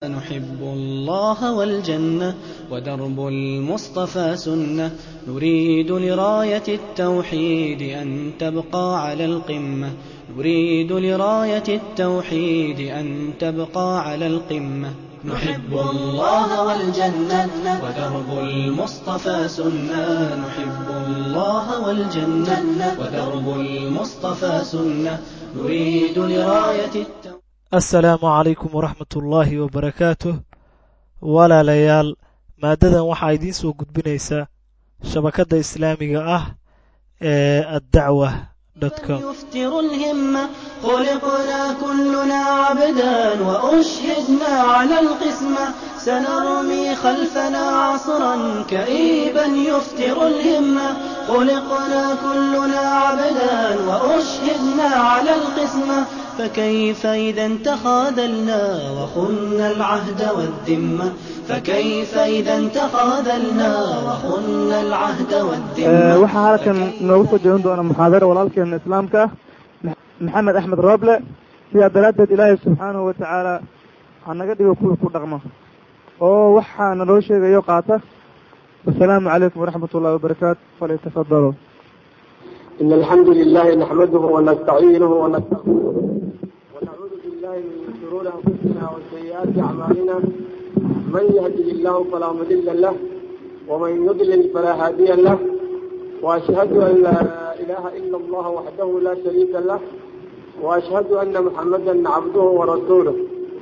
نحب الله والجنة ودرب المصطفى سنة نريد لراية التوحيد أن تبقى على القمة نريد لراية التوحيد أن تبقى على القمة نحب الله والجنة ودرب المصطفى سنة نحب الله والجنة ودرب المصطفى سنة نريد لراية التوحيد assalaamu calaykum waraxmat ullaahi wabarakaatuh walaalayaal maaddadan waxaa idiin soo gudbinaysaa shabakadda islaamiga ah ee addacwa com يفتر الهمة خلقنا كلنا عبدا وأشهدنا على القسمة سنرمي خلفنا عصرا كئيبا يفتر الهمة خلقنا كلنا عبدا وأشهدنا على القسمة فكيف إذا تخاذلنا وخنا العهد والذمة فكيف إذا تخاذلنا وخنا العهد والذمة waxaa halkan noogu soo jeedin doona muxaadaro walaalkeena islaamka ah maxamed axmed rooble sidaa daraaddeed ilaahay subxaanahu wa tacaala hanaga dhigo kuwii ku dhaqmo oo waxaa naloo sheegayo qaata wasalaamu calaykum waraxmat ullahi wabarakaatu falyatafadaluu إن الحمد لله نحمده ونستعينه ونستغفره ونعوذ بالله من شرور أنفسنا وسيئات أعمالنا من يهده الله فلا مضل له ومن يضلل فلا هادي له وأشهد أن لا إله إلا الله وحده لا شريك له وأشهد أن محمدا عبده ورسوله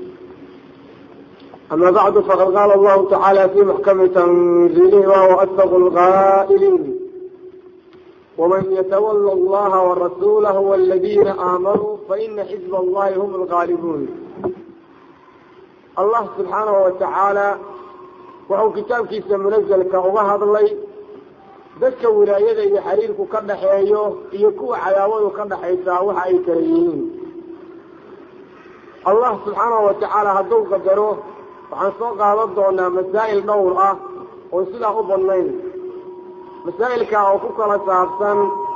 أما بعد فقد قال الله تعالى في محكم تنزيله وهو أصدق القائلين ومن يتولى الله ورسوله والذين آمنوا فإن حزب الله هم الغالبون الله سبحانه وتعالى وحو كتابkiisa منزلka uga hadlay dadka wilaayada iyo xiriirku ka dhaxeeyo iyo kuwa cadaawadu ka dhaxaysaa waxa ay kala yihiin allah subxaanahu watacaala hadduu qadaro waxaan soo qaadan doonaa masaa'il dhowr ah oo sidaa u badnayn masaa'ilkaa oo ku kala saabsan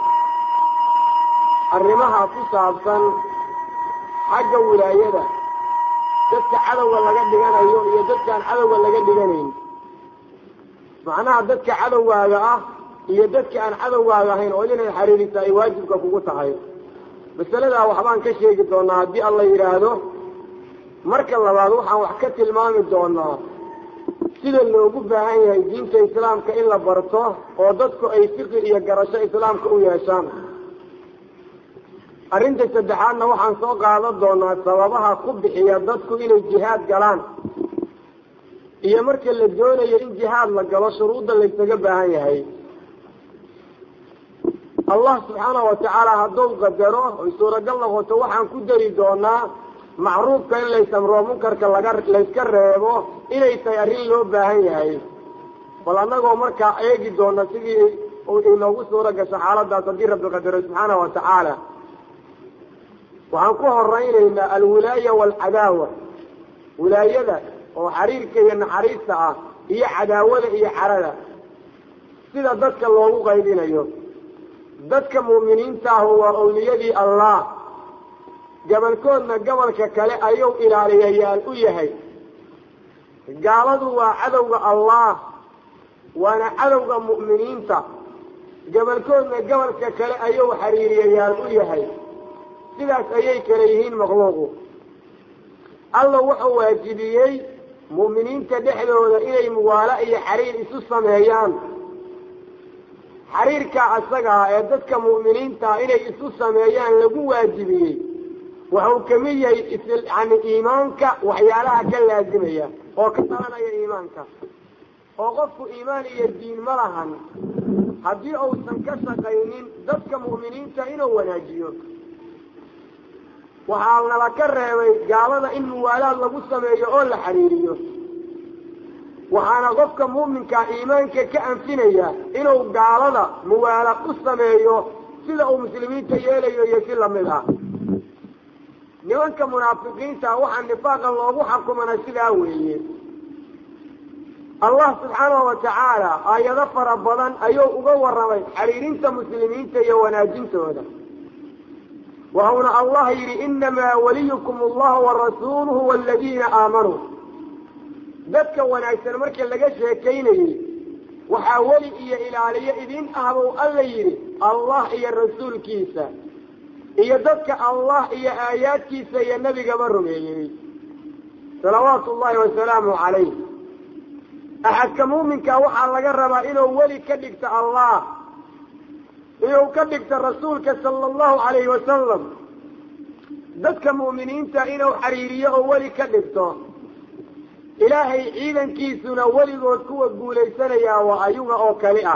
arrimaha ku saabsan xagga wilaayada dadka cadowga laga dhiganayo iyo dadkaan cadowga laga dhiganayn macnaha dadka cadowgaaga ah iyo dadka aan cadowgaaga ahayn oo inay xiriirisa ay waajibka kugu tahay masaladaa waxbaan ka sheegi doonaa haddii alla yidhaahdo marka labaad waxaan wax ka tilmaami doonaa sida loogu baahan yahay diinta islaamka in la barto oo dadku ay fiqi iyo garasho islaamka u yeeshaan arrinta saddexaadna waxaan soo qaadan doonaa sababaha ku bixiya dadku inay jihaad galaan iyo marka la doonayo in jihaad la galo shuruudda laysaga baahan yahay allah subxaanahu watacaala hadduu qadaro oy suuragal noqoto waxaan ku dari doonaa macruufka in laysamroo munkarka laga layska reebo inay tahay arrin loo baahan yahay bal annagoo markaa eegi doona sidii inoogu suura gasho xaaladaas haddii rabbi qadaro subxaanahu watacaala waxaan ku horaynaynaa alwilaaya waalcadaawa wilaayada oo xariirka iyo naxariista ah iyo cadaawada iyo carada sida dadka loogu qaybinayo dadka mu'miniinta ahu waa owliyadii allah gabalkoodna gobolka kale ayuu ilaaliyayaal u yahay gaaladu waa cadowga allah waana cadowga mu'miniinta gabalkoodna gobolka kale ayuu xiriiriyayaal u yahay sidaas ayay kala yihiin makhluuqu alla wuxuu waajibiyey mu'miniinta dhexdooda inay muwaala iyo xiriir isu sameeyaan xiriirkaa asagaa ee dadka mu'miniintaa inay isu sameeyaan lagu waajibiyey waxuu kamid yahay yani iimaanka waxyaalaha ka laazimaya oo ka dhalanaya iimaanka oo qofku iimaan iyo diin ma lahan haddii uusan ka shaqaynin dadka mu'miniinta inuu wanaajiyo waxaa nala ka reebay gaalada in muwaalaad lagu sameeyo oo la xiriiriyo waxaana qofka muuminkaa iimaanka ka anfinaya inuu gaalada muwaalaad u sameeyo sida uu muslimiinta yeelayo iyo si lamid ah nimanka munaafiqiinta waxaa nifaaqa loogu xakumana sidaa weeye allah subxaanahu watacaala aayado fara badan ayuu uga warramay xiriirinta muslimiinta iyo wanaajintooda waxuuna allah yidhi inamaa waliyukum allahu warasuuluhu waladiina aamanuu dadka wanaagsan marka laga sheekaynayey waxaa weli iyo ilaaliyo idin ah buu alla yidhi allah iyo rasuulkiisa iyo dadka allah iyo aayaadkiisa iyo nebigaba rumeeyey salawaatu ullahi wasalaamu calayh axadka muuminka waxaa laga rabaa inuu weli ka dhigto allah inuu ka dhigto rasuulka sala allahu calayhi wasalam dadka mu'miniinta inuu xiriiriyo oo weli ka dhigto ilaahay ciidankiisuna weligood kuwa guulaysanayaa waa ayuga oo kali ah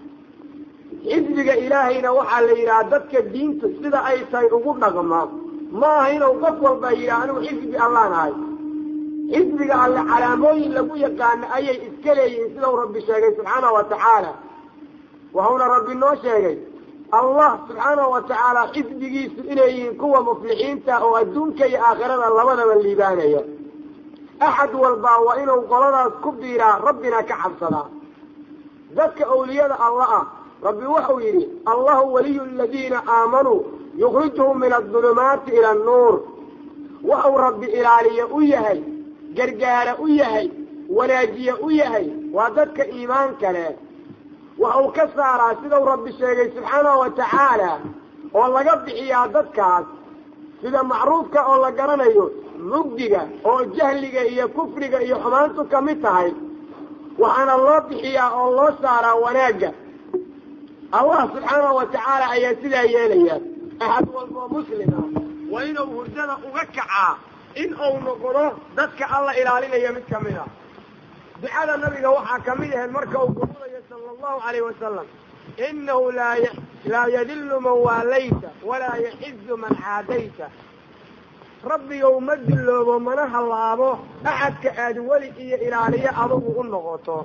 xisbiga ilaahayna waxaa la yidhaha dadka diintu sida ay tahay ugu dhaqma ma aha inuu qof walba yidhaha anigu xisbi allaan ahay xisbiga alle calaamooyin lagu yaqaano ayay iska leeyihiin sidau rabbi sheegay subxaana wa tacaala waxauna rabbi noo sheegay allah subxaanahu wa tacaala xisbigiisu inay yihiin kuwa muflixiinta oo adduunka iyo aakhirada labadaba liibaanaya axad walbaa waa inuu qoladaas ku biiraa rabbina ka cabsadaa dadka awliyada alla ah rabbi wuxuu yidhi allahu waliyu aladiina aamanuu yukhrijuhum min adulumaati ila annuur waxuu rabbi ilaaliye u yahay gargaara u yahay wanaajiye u yahay waa dadka iimaanka leh waxuu ka saaraa sidau rabbi sheegay subxaanahu wa tacaala oo laga bixiyaa dadkaas sida macruufka oo la garanayo mugdiga oo jahliga iyo kufriga iyo xumaantu ka mid tahay waxaana loo bixiyaa oo loo saaraa wanaagga allah subxaanahu wa tacaala ayaa sidaa yeelaya axad walboo muslima waa inuu hurdada uga kacaa in uu noqdo dadka alla ilaalinaya mid ka mid a ducada nabiga waxaa ka mid ahayd marka uu gururayo sala allahu calayh wasalam inahu laa laa yadillu man waalayta walaa yaxizu man caadayta rabbigow ma dulloobo mana hallaabo axadka aad weli iyo ilaaliyo adugu u noqoto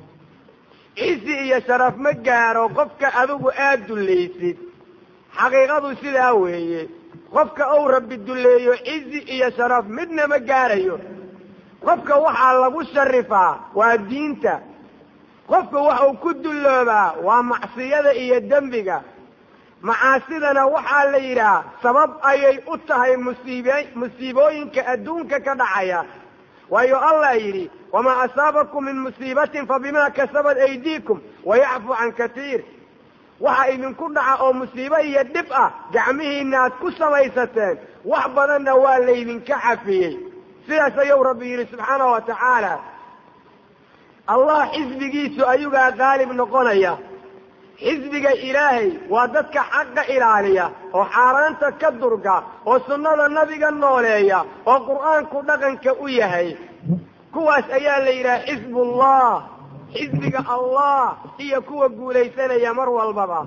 cizi iyo sharaf ma gaaro qofka adigu aad dullaysid xaqiiqadu sidaa weeye qofka uu rabbi dulleeyo cizi iyo sharaf midna ma gaarayo qofka waxaa lagu sharifaa waa diinta qofka waxuu ku dulloobaa waa macsiyada iyo dembiga macaasidana waxaa la yidhaah sabab ayay u tahay musiib musiibooyinka adduunka ka dhacaya waayo allah yidhi wamaa asaabakum min musiibatin fa bimaa kasabat aydiikum wayacfu can katiir waxa idinku dhaca oo musiibo iyo dhib ah gacmihiina aad ku samaysateen wax badanna waa laydinka cafiyey sidaas ayuu rabbi yidhi subxaanahu wa tacaala allah xisbigiisu ayugaa qaalib noqonaya xisbiga ilaahay waa dadka xaqa ilaaliya oo xaaraanta ka durga oo sunnada nabiga nooleeya oo qur'aanku dhaqanka u yahay kuwaas ayaa la yidhaha xisbullah xisbiga allah iyo kuwa guulaysanaya mar walbaba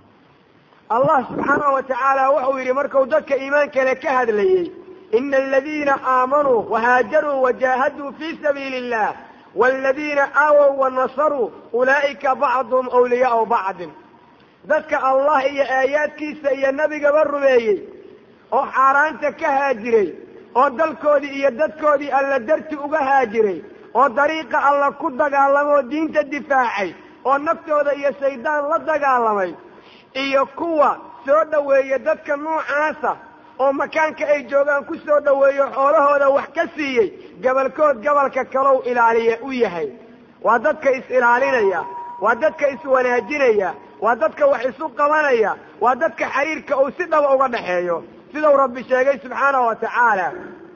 allah subxaanahu wa tacaala wuxuu yidhi markuu dadka iimaankale ka hadlayey ina aladiina aamanuu wahaajaruu wajaahaduu fii sabiili illah waaladiina aawow wanasaruu ulaa'ika bacduhum awliyaau bacdin dadka allah iyo aayaadkiisa iyo nebigaba rumeeyey oo xaaraanta ka haajiray oo dalkoodii iyo dadkoodii alla darti uga haajiray oo dariiqa alla ku dagaalamoo diinta difaacay oo naftooda iyo shaydaan la dagaalamay iyo kuwa soo dhoweeya dadka noocaasa oo makaanka ay joogaan ku soo dhoweeyo xoolahooda wax ka siiyey gabalkood gabalka kalow ilaaliya u yahay waa dadka is-ilaalinaya waa dadka is-wanaajinaya waa dadka wax isu qabanaya waa dadka xiriirka uu si dhaba uga dhaxeeyo sidau rabbi sheegay subxaanahu wa tacaala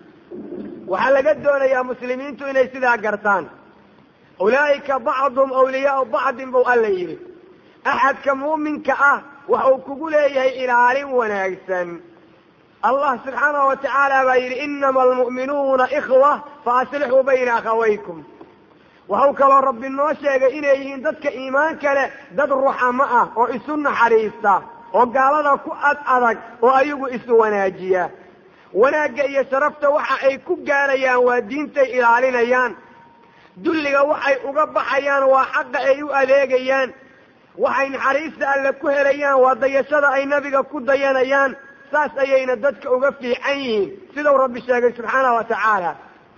waxaa laga doonayaa muslimiintu inay sidaa gartaan ulaa'ika bacduhum awliyaau bacdin buu alla yidhi axadka muuminka ah waxuu kugu leeyahay ilaalin wanaagsan allah subxaanahu wa tacaala baa yidhi inama almu'minuuna ikhwa fa aslixuu bayna akhawaykum waxau kaloo rabbi noo sheegay inay yihiin dadka iimaanka leh dad ruxamo ah oo isu naxariista oo gaalada ku ad adag oo ayagu isu wanaajiya wanaagga iyo sharafta waxa ay ku gaarayaan waa diintay ilaalinayaan dulliga waxay uga baxayaan waa xaqa ay u adeegayaan waxay naxariista alle ku helayaan waa dayashada ay nabiga ku dayanayaan saas ayayna dadka uga fiican yihiin sidau rabbi sheegay subxaanahu wa tacaala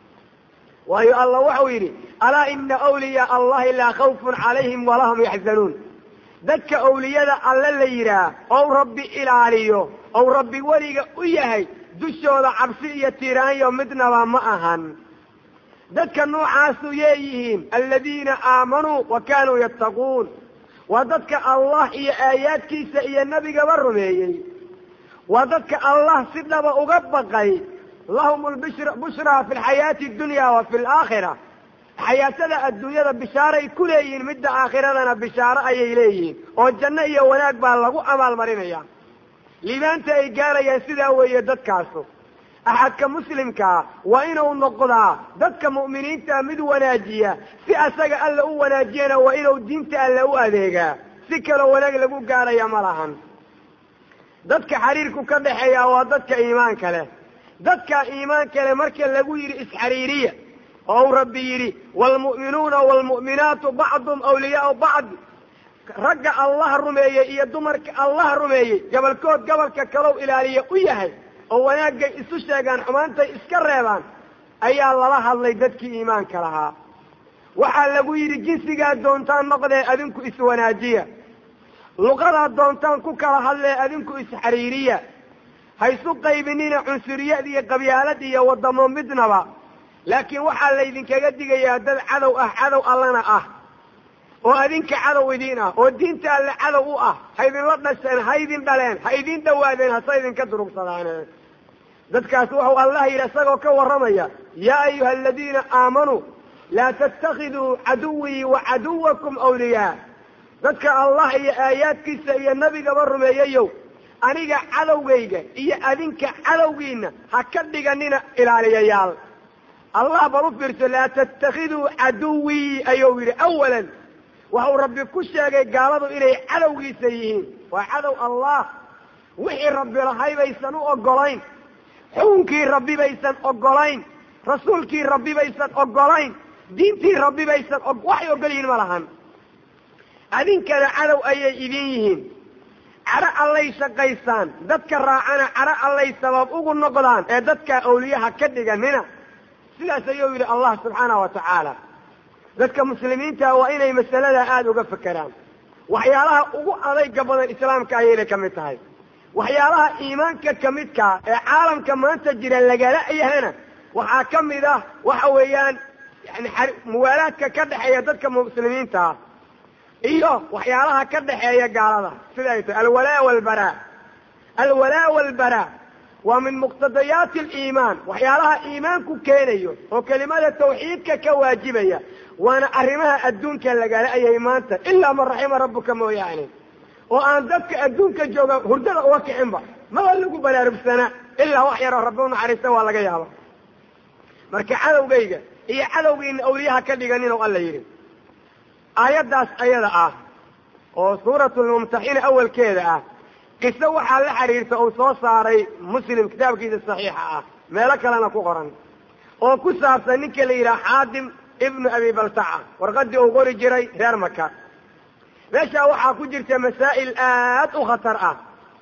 waayo allah waxau yidhi alaa ina awliyaa allahi laa khawfun calayhim walaa hum yaxzanuun dadka awliyada alle la yidhaah ou rabbi ilaaliyo ou rabbi weliga u yahay dushooda cabsi iyo tiiraanyo midnaba ma ahan dadka noocaasu yeeyihiin aladiina aamanuu wa kaanuu yattaquun waa dadka allah iyo aayaadkiisa iyo nebigaba rumeeyey waa dadka allah si dhaba uga baqay lahum lbushraa fi lxayaati addunya wa fi alaakhira xayaatada adduunyada bishaaray ku leeyihiin midda aakhiradana bishaaro ayay leeyihiin oo janno iyo wanaag baa lagu abaalmarinaya liibaanta ay gaarayaan sidaa weeye dadkaasu axadka muslimkaa waa inuu noqdaa dadka mu'miniinta mid wanaajiya si asaga alla u wanaajiyana waa inuu diinta alle u adeegaa si kaloo wanaag lagu gaaraya ma lahan dadka xiriirku ka dhexeeya waa dadka iimaanka leh dadka iimaanka leh marka lagu yidhi isxariiriya oo uu rabbi yidhi waalmu'minuuna waalmu'minaatu bacdum awliyaau bacd ragga allah rumeeyey iyo dumarka allah rumeeyey gobolkood gobolka kalow ilaaliya u yahay oo wanaagay isu sheegaan xumaantay iska reebaan ayaa lala hadlay dadkii iimaanka lahaa waxaa lagu yidhi jinsigaa doontaan noqdee adinku iswanaajiya luqadaad doontaan ku kala hadlee adinku isxariiriya ha isu qaybinina cunsuriyad iyo qabyaalad iyo waddamo midnaba laakiin waxaa laydinkaga digayaa dad cadow ah cadow allana ah oo adinka cadow idiin ah oo diinta alle cadow u ah ha idinla dhasheen ha idin dhaleen ha idin dhawaadeen hase idinka durugsadaaneen dadkaas wuxuu allah yidhi isagoo ka warramaya yaa ayuha aladiina aamanuu laa tattakhiduu caduwii wa caduwakum awliyaa dadka allah iyo aayaadkiisa iyo nebigaba rumeeyayow aniga cadowgayga iyo adinka cadowgiina ha ka dhiganina ilaaliyayaal allah bal u fiirso laa tattakhiduu caduwii ayuu yidhi awalan waxau rabbi ku sheegay gaaladu inay cadowgiisa yihiin waa cadow allah wixii rabbi lahay baysan u ogolayn xukunkii rabbi baysan ogolayn rasuulkii rabbi baysan ogolayn diintii rabbi baysan waxay ogol yihiin ma lahan adinkana cadow ayay idin yihiin cadho allay shaqaysaan dadka raacana cadho allay sabab ugu noqdaan ee dadkaa awliyaha ka dhiganina sidaas ayuu yidhi allah subxaana wa tacaala dadka muslimiinta waa inay masaladaa aada uga fekeraan waxyaalaha ugu adayga badan islaamka ayayna ka mid tahay waxyaalaha iimaanka ka midkaa ee caalamka maanta jira lagala yahana waxaa ka mid ah waxa weeyaan yani muwaalaadka ka dhexeeya dadka muslimiinta ah iyo waxyaalaha ka dhexeeya gaalada sida ay tahay alwalaa walbaraa alwalaa walbaraa waa min muqtadayaati aliimaan waxyaalaha iimaanku keenayo oo kelimada tawxiidka ka waajibaya waana arrimaha adduunka lagala ayay maanta ilaa man raxima rabbuka mooyaane oo aan dadka adduunka jooga hurdada uga kicinba maba lagu baraarugsanaa ilaa wax yaroo rabbi unaxariista waa laga yaaba marka cadowgayga iyo cadowgiina awliyaha ka dhiganin oo alla yidhi aayaddaas ayada ah oo suuratulmumtaxina awalkeeda ah qiso waxaa la xiriirta uu soo saaray muslim kitaabkiisa saxiixa ah meelo kalena ku qoran oo ku saabsan ninka la yidhaha xaadim ibnu abi baltaca warqadii uu qori jiray reer maka meeshaa waxaa ku jirta masaa'il aad u khatar ah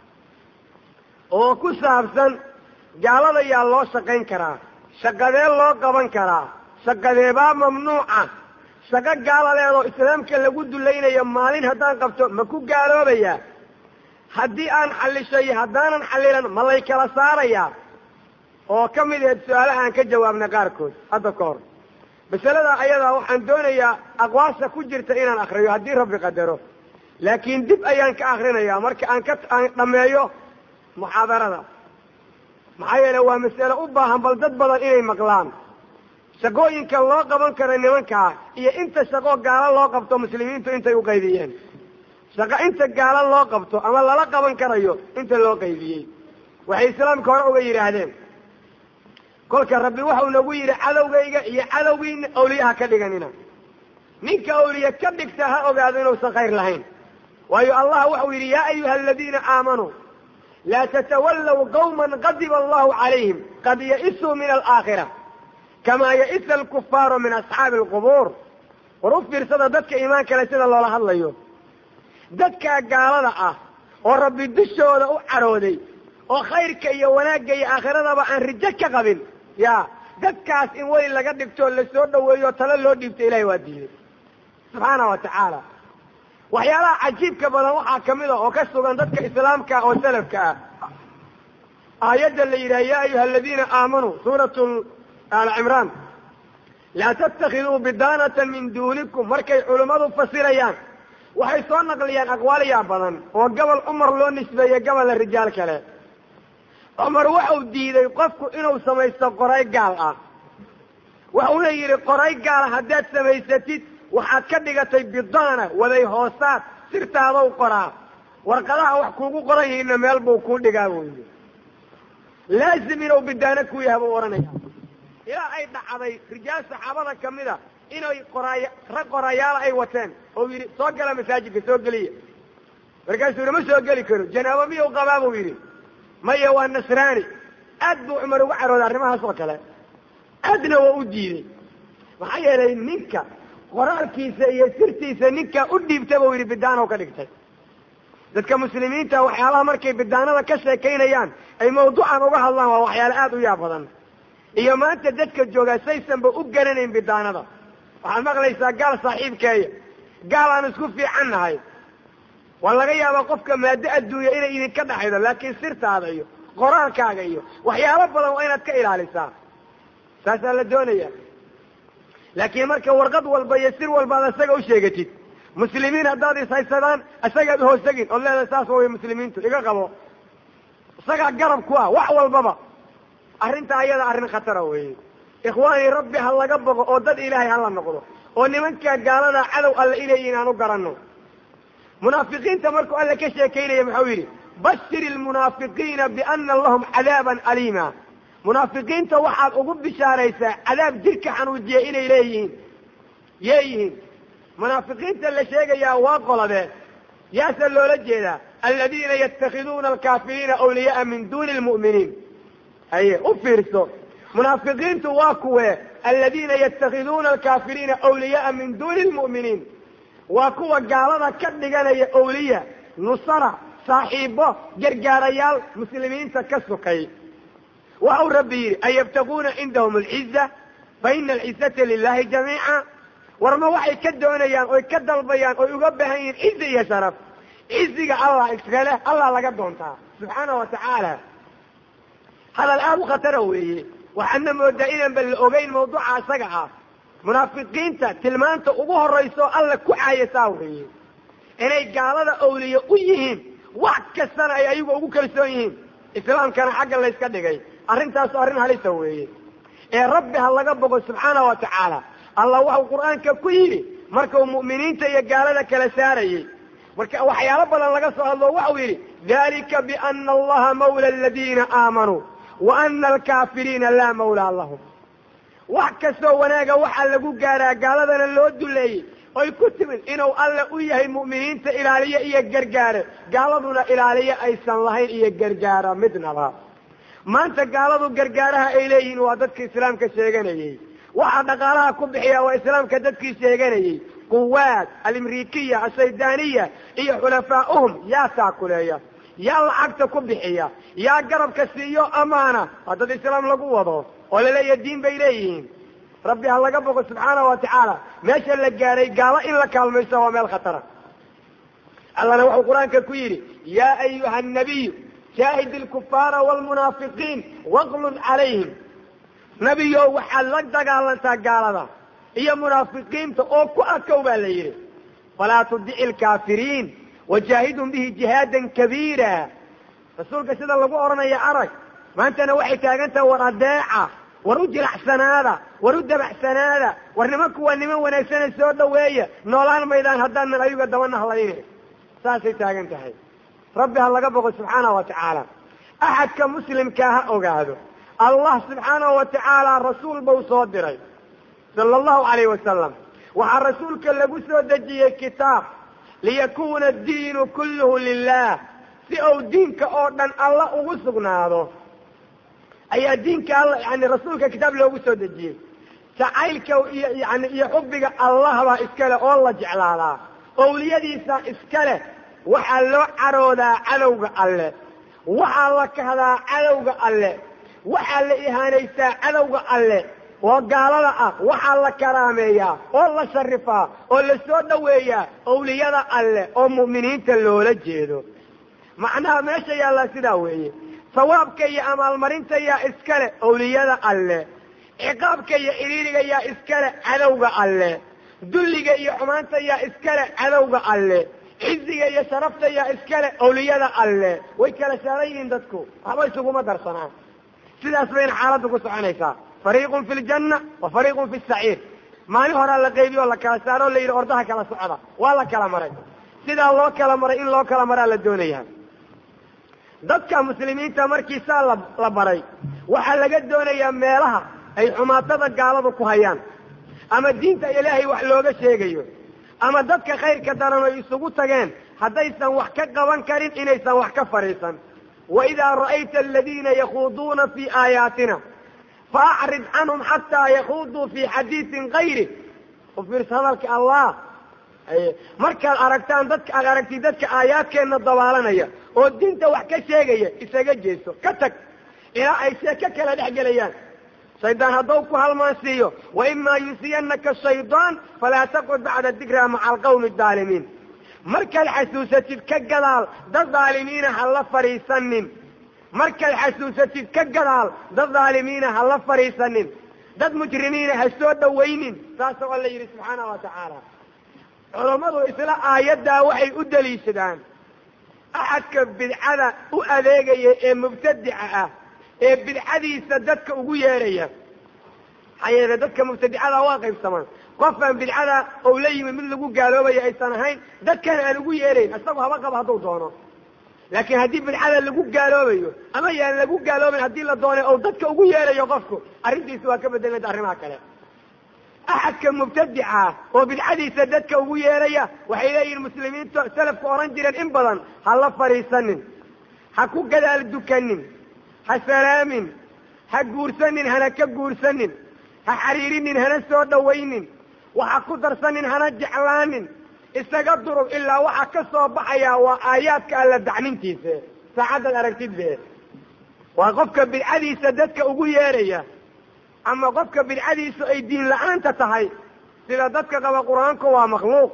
oo ku saabsan gaalada yaa loo shaqayn karaa shaqadee loo qaban karaa shaqadeebaa mamnuuca shaqo gaaladeedoo islaamka lagu dulaynayo maalin haddaan qabto ma ku gaaloobayaa haddii aan xallishay haddaanan xallilan ma lay kala saarayaa oo ka mid aheed su-aalaha aan ka jawaabnay qaarkood hadda ka hor masalada ayadaa waxaan doonayaa aqwaasha ku jirta inaan akriyo haddii rabbi qadaro laakiin dib ayaan ka akrinayaa marka aan ka aan dhammeeyo muxaadarada maxaa yeele waa mas'ale u baahan bal dad badan inay maqlaan shaqooyinka loo qaban karo nimankaa iyo inta shaqo gaalo loo qabto muslimiintu intay u qaybiyeen shaqo inta gaalo loo qabto ama lala qaban karayo inta loo qaybiyey waxay islaamka hore uga yidhaahdeen kolka rabbi waxau nagu yidhi cadowgayga iyo cadowgiina awliyaha ka dhiganina ninka awliye ka dhigta ha ogaado inuusan khayr lahayn waayo allah waxau yidhi yaa ayuha aladiina aamanuu laa tatawallow qawman qadiba allahu calayhim qad ya'isuu min alaakhira kamaa ya'isa alkufaaru min asxaabi alqubuur war u fiirsada dadka iimaan kale sida loola hadlayo dadkaa gaalada ah oo rabbi dushooda u carooday oo khayrka iyo wanaagga iyo aakhiradaba aan rijo ka qabin ya dadkaas in weli laga dhigtoo lasoo dhaweeyo talo loo dhiibto ilahay waa diiday subxaana wa tacaala waxyaalaha cajiibka badan waxaa kamid a oo ka sugan dadka islaamka oo salafka ah aayadda la yidhaha ya ayuha aladiina aamanuu suuratu al cimraan laa tattakhiduu bidaanata min duunikum markay culummadu fasirayaan waxay soo naqliyaan aqwaaliyaa badan oo gobol cumar loo nisbeeyey gobolla rijaal kale cumar waxau diiday qofku inuu samaysto qoray gaal ah waxuuna yidhi qoray gaala haddaad samaysatid waxaad ka dhigatay bidaana waday hoosaad sirtaadou qoraa warqadaha wax kuugu qoran yihiinna meel buu kuu dhigaa buu yidhi laazim inuu bidaano ku yaha buu odhanaya ilaa ay dhacday rijaal saxaabada ka mid a inay qoraay rag qorayaala ay wateen oo yidhi soo gala masaajidka soo geliya markaasuu yidhi ma soo geli karo janaabo miyuu qabaa buu yidhi maya waa nasraani aad buu cumar uga carooday arrimahaas oo kale aadna waa u diiday maxaa yeelay ninka qoraalkiisa iyo sirtiisa ninkaa u dhiibta buu yidhi bidaanow ka dhigtay dadka muslimiinta waxyaalaha markay bidaanada ka sheekaynayaan ay mawduucan uga hadlaan waa waxyaale aada u yaab badan iyo maanta dadka joogaa saysanba u garanayn bidaanada waxaad maqlaysaa gaal saaxiibkeeya gaal aan isku fiican nahay waa laga yaabaa qofka maado adduunya inay idinka dhaxaydo laakiin sirtaada iyo qoraalkaaga iyo waxyaalo badan waa inaad ka ilaalisaa saasaa la doonaya laakiin marka warqad walba iyo sir walba ad isaga u sheegatid muslimiin haddaad ishaysadaan isagaad uhoostagin ood leedahay saas way muslimiintu iga qabo isagaa garab ku ah wax walbaba arrintaa ayada arrin khatara weeye ikhwaanii rabbi ha laga boqo oo dad ilaahay hala noqdo oo nimankaa gaalada cadow alle inay aan u garanno munaafiqiinta markuu alle ka sheekaynaya muxuu yidhi bashir ilmunaafiqiina biana lahum cadaaban aliima munaafiqiinta waxaad ugu bishaaraysaa cadaab jirka xanuujiya inay leeyihiin yeeyihiin munaafiqiinta la sheegayaa waa qoladee yaase loola jeedaa aladiina yatakhiduuna alkaafiriina awliyaaa min duuni lmu'miniin haye u fiirso munaafiqiintu waa kuwe aladiina yatakhiduuna alkaafiriina awliyaaa min duuni lmu'miniin waa kuwa gaalada ka dhiganaya awliya nusara saaxiibo gargaarayaal muslimiinta ka sukay waxa uu rabbi yidhi an yabtaguuna cindahum alciza fa ina alcizata lilahi jamiica warma waxay ka doonayaan oy ka dalbayaan oy uga baahan yihiin cizi iyo sharaf ciziga allah iskale allah laga doontaa subxaana wa tacaala hadal aada u khatara weeye waxaadna moodaa inaanba la ogeyn mawduuca isaga ah munaafiqiinta tilmaanta ugu horrayso alla ku caayasaa weeye inay gaalada awliye u yihiin wax kastana ay ayagu ugu kalsoon yihiin islaamkana xagga layska dhigay arrintaasu arrin halisa weeye ee rabbi ha laga bogo subxaana wa tacaala allah waxau qur-aanka ku yidhi markuu mu'miniinta iyo gaalada kala saarayey marka waxyaalo badan laga soo hadlo waxau yidhi dalika biana allaha mawla aladiina aamanuu wa ana alkaafiriina laa mawlaa lahum wax kastoo wanaaga waxaa lagu gaaraa gaaladana loo duleeyey oy ku timid inuu alle u yahay mu'miniinta ilaaliye iyo gargaare gaaladuna ilaaliye aysan lahayn iyo gargaara midnaba maanta gaaladu gargaaraha ay leeyihiin waa dadka islaamka sheeganayey waxaa dhaqaalaha ku bixiya waa islaamka dadkii sheeganayey quwaad alimrikiya asaydaaniya iyo xulafaa'uhum yaa taakuleeya yaa lacagta ku bixiya yaa garabka siiyo amaana waa dad islaam lagu wado oo laleeya diin bay leeyihiin rabbi ha laga boqo subxaana wa tacaala meesha la gaaray gaalo in la kaalmayso waa meel khatara allana wuxuu qur-aanka ku yidhi yaa ayuha annabiyu shaahid ilkufaara waalmunaafiqiin waqlun calayhim nebiyow waxaad la dagaalantaa gaalada iyo munaafiqiinta oo ku adkow baa la yidhi falaa tudici alkaafiriin wajaahidhum bihi jihaadan kabiira rasuulka sida lagu odhanaya arag maantana waxay taagan tahay war adeeca war u jilacsanaada war u dabacsanaada war nimanku waa niman wanaagsane soo dhaweeya noolaan maydaan haddaanan ayuga daba nahlayne saasay taagan tahay rabbi ha laga boqo subxaana wa tacaala axadka muslimkaa ha ogaado allah subxaanahu wa tacaala rasuul bau soo diray sala allahu calayh wasalam waxaa rasuulka lagu soo dejiyey kitaab liyakuuna addiinu kulluhu lilah si uu diinka oo dhan alla ugu sugnaado ayaa diinka alla yani rasuulka kitaab loogu soo dejiyey jacaylka iyo yani iyo xubbiga allah baa iskale oo la jeclaadaa owliyadiisa iskale waxaa loo caroodaa cadowga alle waxaa la kahdaa cadowga alle waxaa la ihaanaysaa cadowga alle oo gaalada ah waxaa la karaameeyaa oo la sharifaa oo la soo dhoweeyaa owliyada alle oo mu'miniinta loola jeedo macnaha meesha yaallaa sidaa weeye sawaabka iyo amaalmarinta yaa iskale owliyada alle ciqaabka iyo cidhiiriga yaa iskale cadowga alle dulliga iyo xumaanta yaa iskale cadowga alle ciziga iyo sharafta yaa iskale awliyada alle way kala saaran yihiin dadku waxba isuguma darsanaan sidaas bayna xaaladdu ku soconaysaa fariiqun fi ljanna wa fariiqun fi saciir maalin horaa la qaybiyo o la kala saaro o la yidhi ordaha kala socda waa la kala maray sidaa loo kala maray in loo kala maraa la doonaya dadka muslimiinta markiisaa la la baray waxaa laga doonayaa meelaha ay xumaatada gaaladu ku hayaan ama diinta ilaahay wax looga sheegayo ama dadka khayrka daran ay isugu tageen haddaysan wax ka qaban karin inaysan wax ka fadhiisan waidaa ra'ayta aladiina yakhuuduuna fii aayaatina faacrid canhum xataa yakuuduu fii xadiisin kayri u fiirsa hadalka allah markaad aragtaan dadka aad aragtid dadka aayaadkeenna dabaalanaya oo diinta wax ka sheegaya isaga jeeso ka tag ilaa ay sheeko kala dhex gelayaan shaydaan hadduu ku halmaansiiyo wa imaa yunsiyanaka shaydaan falaa taqud bacda dikraa maca alqawmi adaalimiin markaad xasuusatid ka gadaal dad dhaalimiina ha la fadhiisanin markaad xasuusatid ka gadaal dad dhaalimiina ha la fadhiisanin dad mujrimiina ha soo dhawaynin saasoo alla yidhi subxaana wa tacaala culammadu isla aayaddaa waxay u daliishadaan axadka bidcada u adeegaya ee mubtadica ah ee bidcadiisa dadka ugu yeeraya maxaa yeele dadka mubtadicada waa qaybsamaan qofaan bidcada ou la yimid mid lagu gaaloobayo aysan ahayn dadkana aan ugu yeerayn isagu haba qabo hadduu doono laakiin haddii bidcada lagu gaaloobayo ama yaan lagu gaaloobayn haddii la doonay ou dadka ugu yeerayo qofku arrintiisa waa ka bedelmada arrimaha kale axadka mubtadica oo bidcadiisa dadka ugu yeeraya waxay leeyihin muslimiintu salafku odhan jireen in badan ha la fadhiisanin ha ku gadaal dukanin ha salaamin ha guursanin hana ka guursanin ha xariirinin hana soo dhawaynin waxa ku darsanin hana jeclaanin isaga durug ilaa waxa ka soo baxayaa waa aayaadka alla dacnintiisa saacaddaad aragtid be waa qofka bidcadiisa dadka ugu yeeraya ama qofka bidcadiisu ay diin la-aanta tahay sida dadka qaba qur-aanku waa makhluuq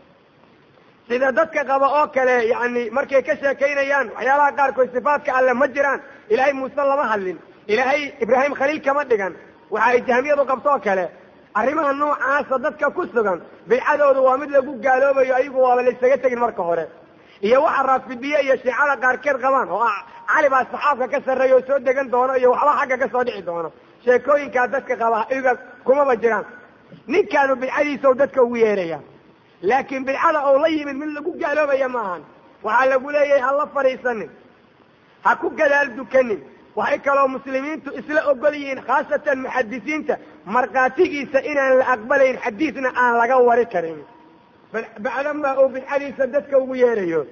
sida dadka qaba oo kale yani markay ka sheekaynayaan waxyaalaha qaarkood sifaadka alle ma jiraan ilaahay muuse lama hadlin ilaahay ibraahim khaliil kama dhigan waxa ay jahmiyadu qabto oo kale arrimaha noocaasa dadka ku sugan bidcadoodu waa mid lagu gaaloobayo ayagu waaba laysaga tegin marka hore iyo waxa raafidiye iyo shiicada qaarkeed qabaan oo ah cali baa saxaabka ka sarreeya oo soo degan doono iyo waxba xagga ka soo dhici doono sheekooyinkaa dadka qaba iyaga kumaba jiraan ninkaanu bidcadiisao dadka ugu yeeraya laakiin bidcada oo la yimid mid lagu gaaloobaya ma ahan waxaa lagu leeyahay ha la fadhiisanin ha ku gadaal dukanin waxay kaloo muslimiintu isla ogol yihiin khaasatan muxadisiinta markhaatigiisa inaan la aqbalayn xadiisna aan laga wari karin bacdamaa uu bidcadiisa dadka ugu yeerayo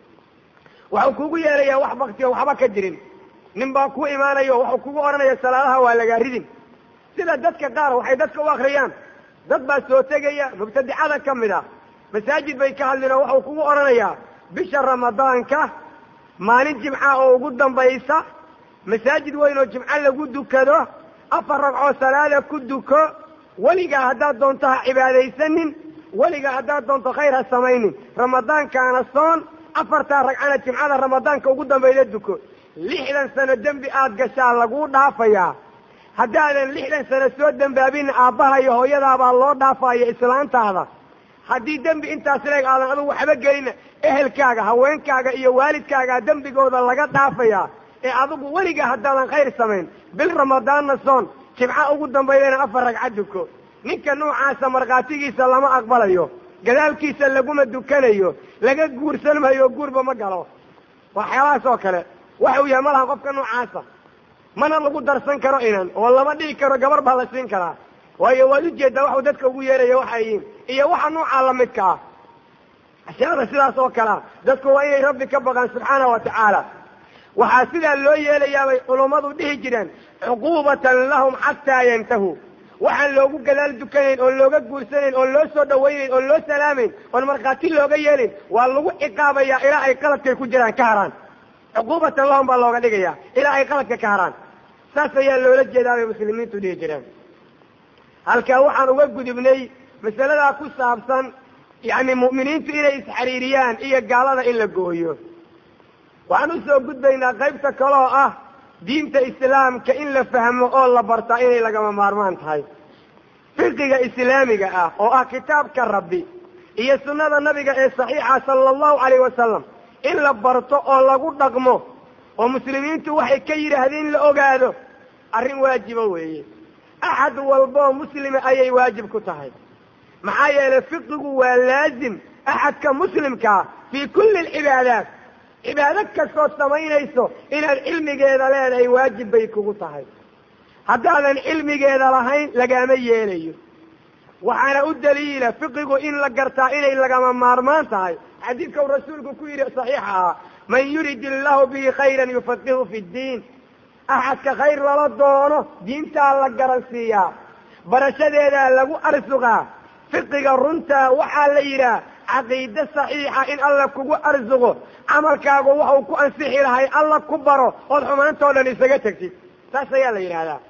waxuu kugu yeerayaa wax baktiyo waxba ka jirin nin baa ku imaanayo waxuu kugu odhanaya salaadaha waa lagaa ridin sida dadka qaar waxay dadka u akriyaan dad baa soo tegaya mubtadicada ka mid ah masaajid bay ka hadlin oo waxuu kugu odhanayaa bisha ramadaanka maalin jimca oo ugu dambaysa masaajid weyn oo jimco lagu dukado afar ragcoo salaada ku duko weligaa haddaad doonto ha cibaadaysanin weligaa haddaad doonto khayr ha samaynin ramadaankaana soon afartaa ragcana jimcada ramadaanka ugu dambayda duko lixdan sano dembi aad gashaa laguu dhaafayaa haddaadan lixdan sano soo dembaabin aabbaha iyo hooyadaabaa loo dhaafaya islaantaada haddii dembi intaas leeg aadan adugu waxba gelina ehelkaaga haweenkaaga iyo waalidkaagaa dembigooda laga dhaafayaa ee adigu weligaa haddaadan khayr samayn bil ramadaanna soon jimca ugu dambaydana afar ragca duko ninka noocaasa markhaatigiisa lama aqbalayo gadaalkiisa laguma dukanayo laga guursan maayo guurba ma galo waxyaalahaas oo kale waxa uu yahay ma laha qofka noocaasa mana lagu darsan karo inan oo lama dhigi karo gabar baa la siin karaa waayo waad ujeedaa waxuu dadka ugu yeeraya waxay yihiin iyo waxa noocaa lamidka ah ashyaada sidaas oo kalea dadku waa inay rabbi ka baqaan subxaana wa tacaala waxaa sidaa loo yeelayaabay culummadu dhihi jireen cuquubatan lahum xataa yantahuu waxaan loogu gadaal dukanayn oon looga guursanayn oon loo soo dhawaynayn oon loo salaamayn oon markhaati looga yeelin waa lagu ciqaabayaa ilaa ay qaladkay ku jiraan ka haraan cuquubatan lahum baa looga dhigaya ilaa ay qaladka ka haraan saas ayaa loola jeedaa bay muslimiintu dhihi jireen halkaa waxaan uga gudubnay masaladaa ku saabsan yacni mu'miniintu inay isxariiriyaan iyo gaalada in la gooyo waxaan usoo gudbaynaa qaybta kale oo ah diinta islaamka in la fahmo oo la bartaa inay lagama maarmaan tahay fiqiga islaamiga ah oo ah kitaabka rabbi iyo sunnada nabiga ee saxiixa sala allahu calayh wasalam in la barto oo lagu dhaqmo oo muslimiintu waxay ka yidhaahdeen in la ogaado arrin waajiba weeye axad walboo muslima ayay waajib ku tahay maxaa yeelay fiqigu waa laazim axadka muslimkaa fii kulli alcibaadaat cibaado kastood samaynayso inaad cilmigeeda leedahay waajib bay kugu tahay haddaadan cilmigeeda lahayn lagaama yeelayo waxaana u daliila fiqigu in la gartaa inay lagama maarmaan tahay xadiidka uu rasuulku ku yidhi saxiixa ah man yurid illahu bihi khayran yufaqihu fi ddiin axadka khayr lala doono diintaa la garansiiyaa barashadeedaa lagu arsuqaa fiqiga runtaa waxaa la yidhaah caqiide saxiixa in alla kugu arsuqo camalkaagu waxuu ku ansixi lahay alla ku baro ood xumaantoo dhan isaga tegtid saas ayaa la yidhaahdaa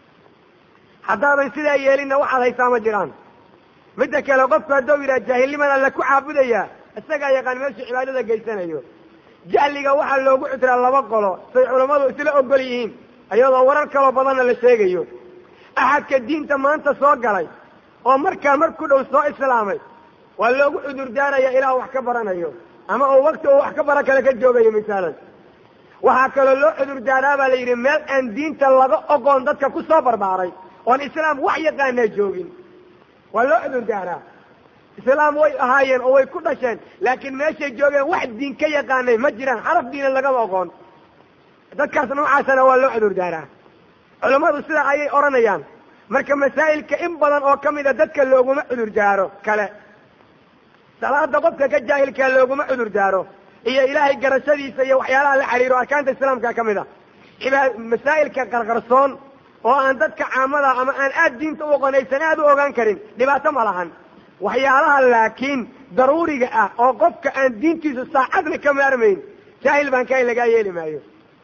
haddaadan sidaa yeelinna waxaad haysaa ma jiraan midda kale qofku hadduu yidhaha jaahilniman alla ku caabudayaa isagaa yaqaan meeshuu cibaadada geysanayo jahliga waxaa loogu cudraa laba qolo say culammadu isla ogol yihiin iyadoo warar kaloo badanna la sheegayo axadka diinta maanta soo galay oo markaa mar ku dhow soo islaamay waa loogu cudur daaraya ilaa wax ka baranayo ama uu wakti uu wax ka bara kale ka joogayo misaalan waxaa kaloo loo cudur daaraa baa la yidhi meel aan diinta laga ogoon dadka ku soo barbaaray oon islaam wax yaqaanaa joogin waa loo cudur daaraa islaam way ahaayeen oo way ku dhasheen laakiin meeshay joogeen wax diin ka yaqaanay ma jiraan xaraf diina lagama ogoon dadkaas noocaasana waa loo cudur daaraa culammadu sidaa ayay odhanayaan marka masaa'ilka in badan oo ka mida dadka looguma cudur daaro kale salaada qofka ka jaahilkaa looguma cudur daaro iyo ilaahay garashadiisa iyo waxyaalaha la xidhiiro arkaanta islaamka ka mid a ibaa masaa'ilka qarqarsoon oo aan dadka caamada ama aan aad diinta u oqonaysan aad u ogaan karin dhibaato ma lahan waxyaalaha laakiin daruuriga ah oo qofka aan diintiisu saacadna ka maarmayn jaahil baan kahay lagaa yeeli maayo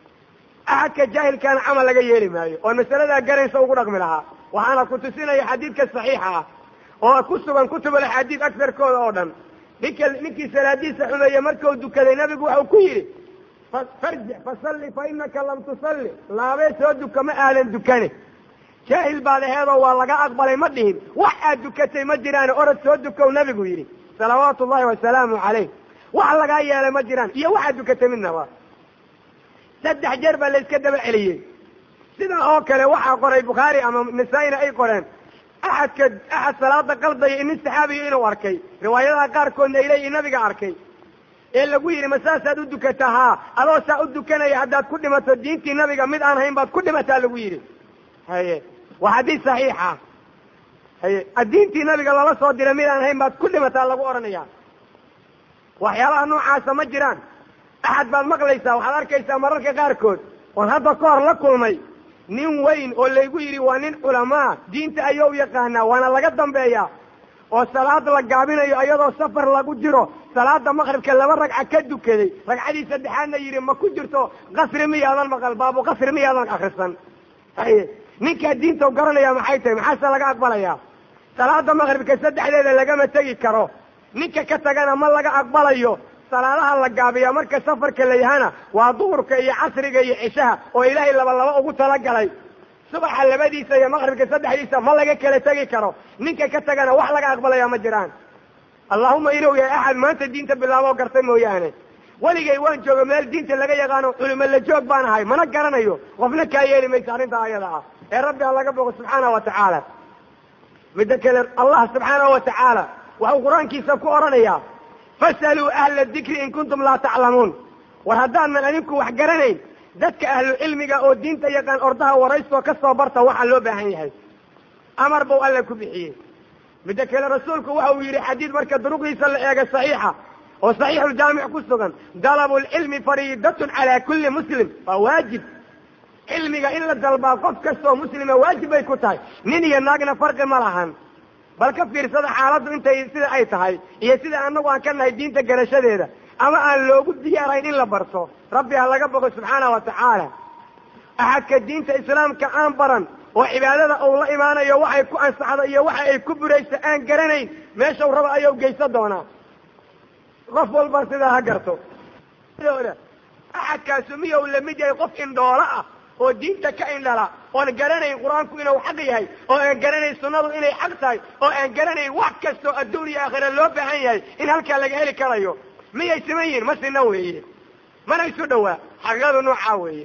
axadka jaahilkaana camal laga yeeli maayo oon masaladaa garanaysa ugu dhaqmi lahaa waxaana ku tusinaya xadiidka saxiixa ah oo ku sugan kutubul axaadiid agtarkooda oo dhan ninka ninkii salaadiisa xumeeye markuu dukaday nabigu waxau ku yidhi farjic fasalli fa inaka lam tusalli laabee soo duka ma aadan dukane jaahil baad aheedoo waa laga aqbalay ma dhihin wax aad dukatay ma jiraan orod soo dukow nabigu yidhi salawaatu ullahi wasalaamu calayh wax lagaa yeelay ma jiraan iyo waxaad dukatay midnaba saddex jeer baa la iska daba celiyey sidaa oo kale waxaa qoray bukhaari ama nasaa-ina ay qoreen axadka axad salaada qaldaya inin saxaabiyo inuu arkay riwaayadaha qaarkoodna ay leeyihin nabiga arkay ee lagu yidhi ma saasaad u dukataa haa adoo saa u dukanaya haddaad ku dhimato diintii nabiga mid aan hayn baad ku dhimataa lagu yidhi haye waa xadiis saxiixa haye diintii nabiga lala soo diray mid aan hayn baad ku dhimataa lagu odhanaya waxyaalaha noocaasa ma jiraan axad baad maqlaysaa waxaad arkaysaa mararka qaarkood oon hadda ka hor la kulmay nin weyn oo laygu yidhi waa nin culamaa diinta ayou yaqaanaa waana laga dambeeyaa oo salaad la gaabinayo iyadoo safar lagu jiro salaada maqribka laba ragca ka dukaday ragcadii saddexaadna yidhi ma ku jirto qasri miyaadan maqal baabu qasri miyaadan akrisan haye ninkaa diinta garanaya maxay tahay maxaase laga aqbalayaa salaada maqribka saddexdeeda lagama tegi karo ninka ka tagana ma laga aqbalayo salaadaha la gaabiya marka safarka la yahana waa duhurka iyo casriga iyo cishaha oo ilaahay laba laba ugu talagalay subaxa labadiisa iyo maqribka saddexdiisa ma laga kala tegi karo ninka ka tagana wax laga aqbalaya ma jiraan allahuma inuu yahay axad maanta diinta bilaaboo gartay mooyaane weligay waan jooga meel diinta laga yaqaano culimo la joog baan ahay mana garanayo qofna kaa yeeli maysa arrintaa ayada ah ee rabbi ha laga bogo subxaana wa tacaala midda kale allah subxaanahu wa tacaala waxuu qur-aankiisa ku odhanayaa fasaluu ahla dikri in kuntum laa taclamuun war haddaanan adinku wax garanayn dadka ahlu cilmiga oo diinta yaqaan ordaha waraystoo ka soo barta waxaa loo baahan yahay amar buu alle ku bixiyey midda kale rasuulku waxa uu yidhi xadiid marka duruqdiisa la eega saxiixa oo saxiixuljaamic ku sugan dalabu lcilmi fariidatun calaa kulli muslim waa waajib cilmiga in la dalbaa qof kastoo muslima waajib bay ku tahay nin iyo naagna farqi ma lahan bal ka fiirsada xaaladdu intay sida ay tahay iyo sida annagu aan ka nahay diinta garashadeeda ama aan loogu diyaarayn in la barto rabbi ha laga bogo subxaana wa tacaala axadka diinta islaamka aan baran oo cibaadada uu la imaanayo waxay ku ansaxdo iyo waxa ay ku burayso aan garanayn meeshau raba ayuu geysan doonaa qof walba sidaa ha garto axadkaasu miyou lamid yahay qof indhoolo ah oo diinta ka indhala oon garanayn qur-aanku inuu xaq yahay oo aan garanayn sunnadu inay xaq tahay oo aan garanayn wax kastoo adduun iyo aakhira loo baahan yahay in halkaa laga heli karayo miyay siman yihin ma sina weeye mana isu dhowaa xaqiiqadu noocaa weeye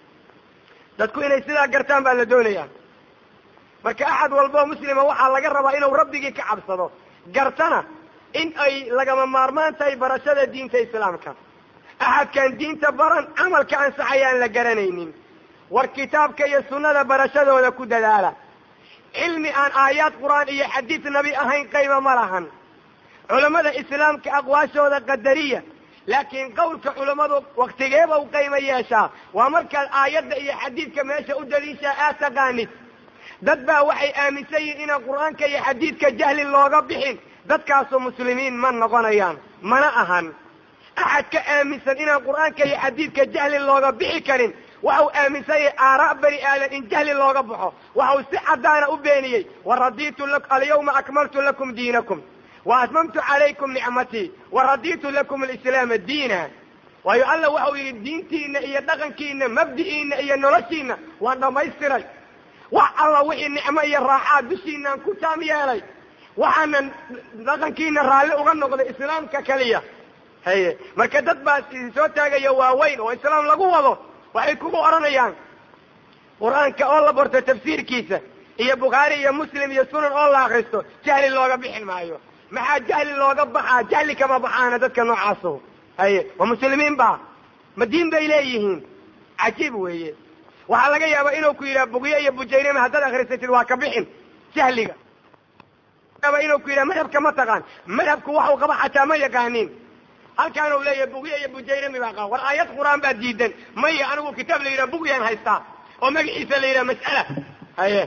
dadku inay sidaa gartaan baa la doonayaa marka axad walboo muslima waxaa laga rabaa inuu rabbigii ka cabsado gartana in ay lagama maarmaan tahay barashada diinta islaamka axadkaan diinta baran camalka ansaxayaan la garanaynin war kitaabka iyo sunnada barashadooda ku dadaala cilmi aan aayaad qur-aan iyo xadiid nabi ahayn qayba ma lahan culammada islaamka aqwaashooda qadariya laakiin qowlka culammadu waktigeeba u qaymo yeeshaa waa markaad aayadda iyo xadiidka meesha u daliishaa aad taqaanid dad baa waxay aaminsan yihin inaan qur-aanka iyo xadiidka jahli looga bixin dadkaasu muslimiin ma noqonayaan mana ahan axad ka aaminsan inaan qur-aanka iyo xadiidka jahli looga bixi karin waxau aaminsan yahay aaraa bani aadan in jahli looga baxo waxau si caddaana u beeniyey waraditu alyawma akmaltu lakum diinakum wa atmamtu calaykum nicmatii waraditu lakum alislaama diina waayo alla waxau yidhi diintiina iyo dhaqankiina mabdi'iina iyo noloshiina waan dhammaystiray wax alla wixii nicmo iyo raaxaa dushiinaan ku taam yeelay waxaanan dhaqankiina raalli uga noqday islaamka keliya haye marka dad baa idin soo taagaya waaweyn oo islaam lagu wado waxay kugu odhanayaan qur-aanka oo la barto tafsiirkiisa iyo bukhaari iyo muslim iyo sunan oo la akristo jahli looga bixin maayo maxaa jahli looga baxaa jahli kama baxaana dadka noocaaso haye waa muslimiin ba ma diin bay leeyihiin cajiib weeye waxaa laga yaabaa inuu ku yidhaha bugyo iyo bujayrima haddaad akrisatid waa ka bixin jahliga yaaba inuu ku yidhaha madhabka ma taqaan madhabku waxau qaba xataa ma yaqaanin halkaan u leeyahay bugyo iyo bujayrimi baa qaba war aayad qur-aan baa diidan maya anigu kitaab la yidhaha bugyaan haystaa oo magaciisa la yidhaha mas'ala haye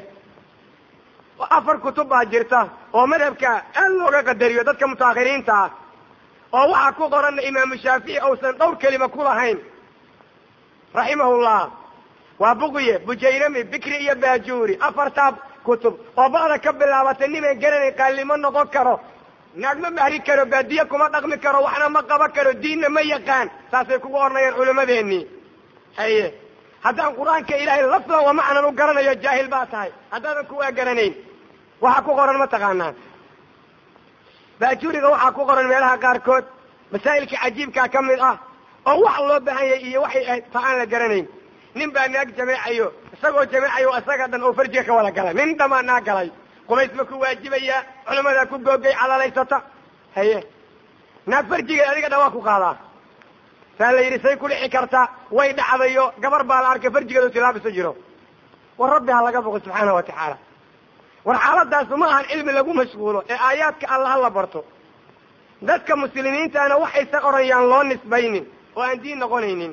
afar kutub baa jirta oo madhabka aad looga qadariyo dadka mutaakhiriinta ah oo waxaa ku qoranna imaamu shaafici uusan dhowr kelima ku lahayn raximahullah waa bugye bujayrami bikri iyo baajuuri afartaa kutub oo ba'da ka bilaabatay niman garanay qaalimo noqon karo naag ma mahri karo baadiye kuma dhaqmi karo waxna ma qaban karo diinna ma yaqaan saasay kugu odhanayaan culimmadeenii haye haddaan qur-aanka ilaahay lafdan wa macnan u garanayo jaahil baa tahay haddaadan kuwaa garanayn waxaa ku qoran ma taqaanaa baajuuriga waxaa ku qoran meelaha qaarkood masaa'ilka cajiibkaa ka mid ah oo wax loo baahan yahay iyo waxay ahayd ta aan la garanayn nin baa naag jameecayo isagoo jameecayo isaga dhan oo farjiga ka wada galay nin dhamaa naa galay qubays ma ku waajibayaa culammadaa ku googay calalaysata haye naag farjiga adiga dhan waa ku qaadaa saa la yidhi say ku dhici karta way dhacdayo gabar baa la arkay farjigeedu tilaabisu jiro war rabbi ha laga boqo subxaana wa tacaala war xaaladaasu ma ahan cilmi lagu mashquulo ee aayaadka alla ha la barto dadka muslimiintaana waxaysan orayaan loo nisbaynin oo aan diin noqonaynin